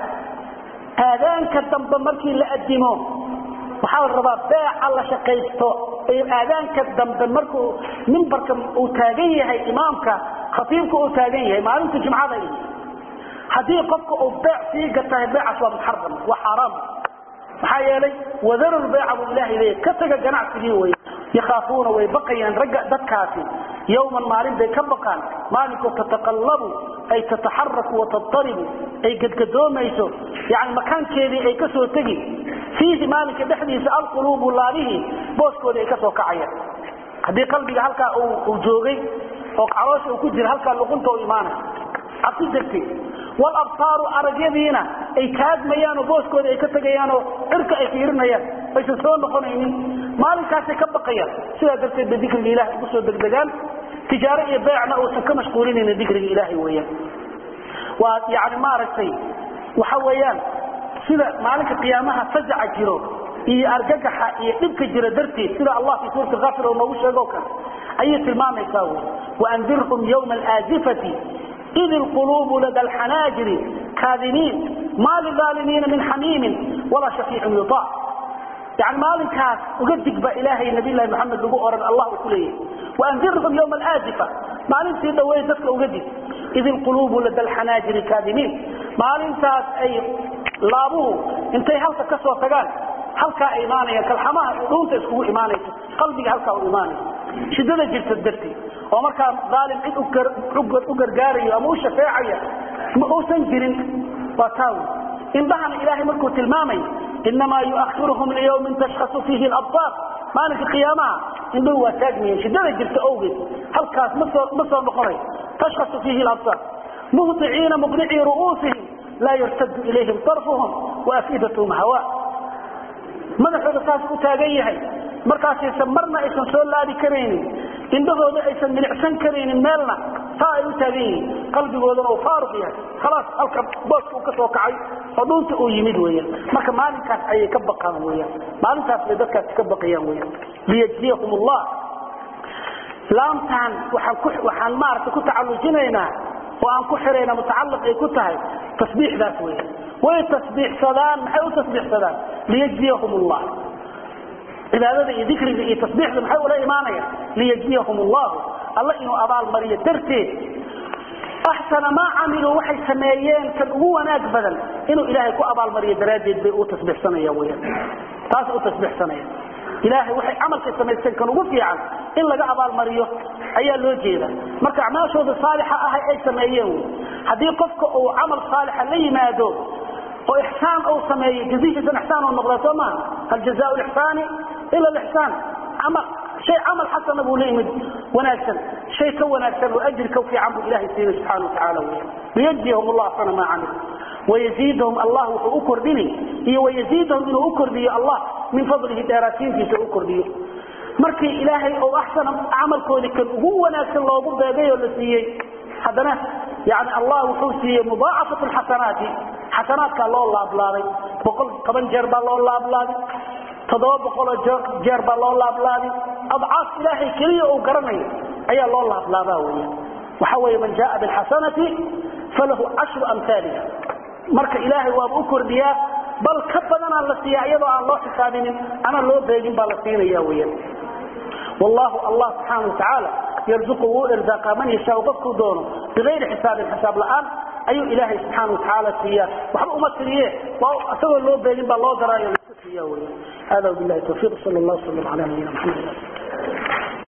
آذان كالدنب مركي لأدموه waxaa la rabaa beeca la shaqaysto aadaanka dambe markuu mimbarka uu taagan yahay imaamka khatiibka uu taagan yahay maalinta jumcada haddii qofka uu beec sii gatahay beecaas waa muxaram waa xaaraam maxaa yeelay wadarul beeca buu ilahay leeyahy ka taga ganacsigii wey yakhaafuuna way baqayaan ragga dadkaasi yowman maalin bay ka baqaan maalinkoo tataqallabu ay tataxaraku watataribu ay gadgadoomayso yani makaankeedii ay kasoo tegi fiihi maalinka dhexdiisa alquluubu laabihii booskoodii ay ka soo kacayaan haddii qalbiga halkaa uu joogay oo caloosha uu ku jira halkaa luqunta u imaanay cabsi darteed walabsaaru aragyadiina ay taagmayaan oo booskoodii ay ka tegayaanoo cirka ay fiirinayaan aysan soo noqonaynin maalinkaasay ka baqayaan sidaa darteed bay dikriga ilahay ugu soo degdegaan tijaaro iyo beecna uusan ka mashquulinaynin dikriga ilaahay weeyaan waa yani maaragtay waxa weeyaan sida maalinka qiyaamaha fazaca jiro iyo argagaxa iyo dhibka jira darteed sida allah fi suurati kafir oo noogu sheego kale ayay tilmaamaysaa wy waandirhum yawma alaazifati id ilquluubu lada alxanaajiri kaadimiin maa lidaalimiina min xamiimin walaa shafiicin yutaa yani maalinkaas uga dig ba ilaahay nabiylahi maxamed lagu oran allah uu ku leeyahay waandirhum yawma alaazifa maalintii dhaweey dadka uga dig id ilquluubu lada alxanaajiri kaadimiin maalintaas ay laabuhu intay halka ka soo tagaan halkaa ay imaanayaan kalxamaha dhuunta iskugu imaanayso qalbiga halkaa u imaanayo shidada jirta darteed oo markaa daalim cid u gargaarayo ama u shafeecaya ma uusan jirin waa taawi indhahana ilaahay markuu tilmaamay inamaa yuakhiruhum liyawmin tashkhasu fiihi alabsaar maalinka qiyaamaha indhuhu waa taagmayeen shidada jirta owgeed halkaas ma soo ma soo noqonayo tashkhasu fiihi alabsaar muhdiciina muqnicii ru'uusihim laa yartadu ilayhim طarfuhum waafidathm hawa madaxooda saas u taagan yahay markaasaysan marna aysan soo laadi karaynin indhahooda aysan milicsan karaynin meelna taa ay u taagan yihiin qalbigoodana uu faaruq yahay khalaas halka booska uu ka soo kacay oo dhuunta uu yimid weeyaan marka maalinkaas ayay ka baqaan weeyaan maalintaas bay dadkaasi ka baqayaan weeyaan liyajziyahum allah laamtaan waxaan ku waxaan maaragtay ku tacallujinaynaa oo aan ku xirayna mutacalliq ay ku tahay tasbiixdaas weeyaan way tasbiixsadaan maxay u tasbiixsadaan liyajziyahum allah cibaadada iyo dikriga iyo tasbiixda maxay ula imaanayaan liyajziyahum allahu alla inuu abaalmariyo darteed axsana maa camiluu waxay sameeyeen kan ugu wanaag badan inuu ilaahay ku abaalmariyo daraaddeed bay u tasbiixsanayaan weyaan taas u tasbiixsanayaan ilaahay waxay camalkay samaysteen kan ugu fiican in laga abaalmariyo ayaa loo jeeda marka acmaashooda saalixa ahay ay sameeyeen wy haddii qofka uu camal saalixa la yimaado oo ixsaan uu sameeyo jazihiisan ixsaan uu noqdaa soo maaha hal jazaa lixsaani ila lixsaan camal shay camal xasana buu la yimid wanaagsan shay ka wanaagsan oo ajri ka fiican buu ilahay siinay subxaana watacaala wey liyajziyahum allah sana maa camil wayaziidahum allah wuxuu u kordhini iyo wayaziidahum inuu u kordhiyo allah min fadlihi dheeraatiintiisa u kordhiyo markii ilaahay oo axsana camalkoodii kan ugu wanaagsan loogu beegay oo la siiyey haddana yani allah wuxuu siiyey mudaacafat lxasanaati xasanaadkaa loo laablaabay boqol toban jeer baa loo laablaabi toddoba boqoloo jeer baa loo laablaabi adcaaf ilaahay keliya uu garanayo ayaa loo laablaabaa weya waxa weeye man jaaa bilxasanati falahu cashru amhaaliha marka ilaahay waaba u kordhiyaa bal ka badanaa la siiyaa iyadoo aan loo xisaabinin ama loo beegin baa la siinaya weya wallahu allah subxaana watacaala yarzuqu wuu irzaaqa man yashaau qofkuu doono bigayri xisaabin xisaab la'aan ayuu ilaahay subxaana watacaala siiyaa waxba uma tiriye waa isagoo loo beegin baa loo daraayo laska siiya weya hada wabilahi tawfiiq sal allah slam ala nabiyina maxamed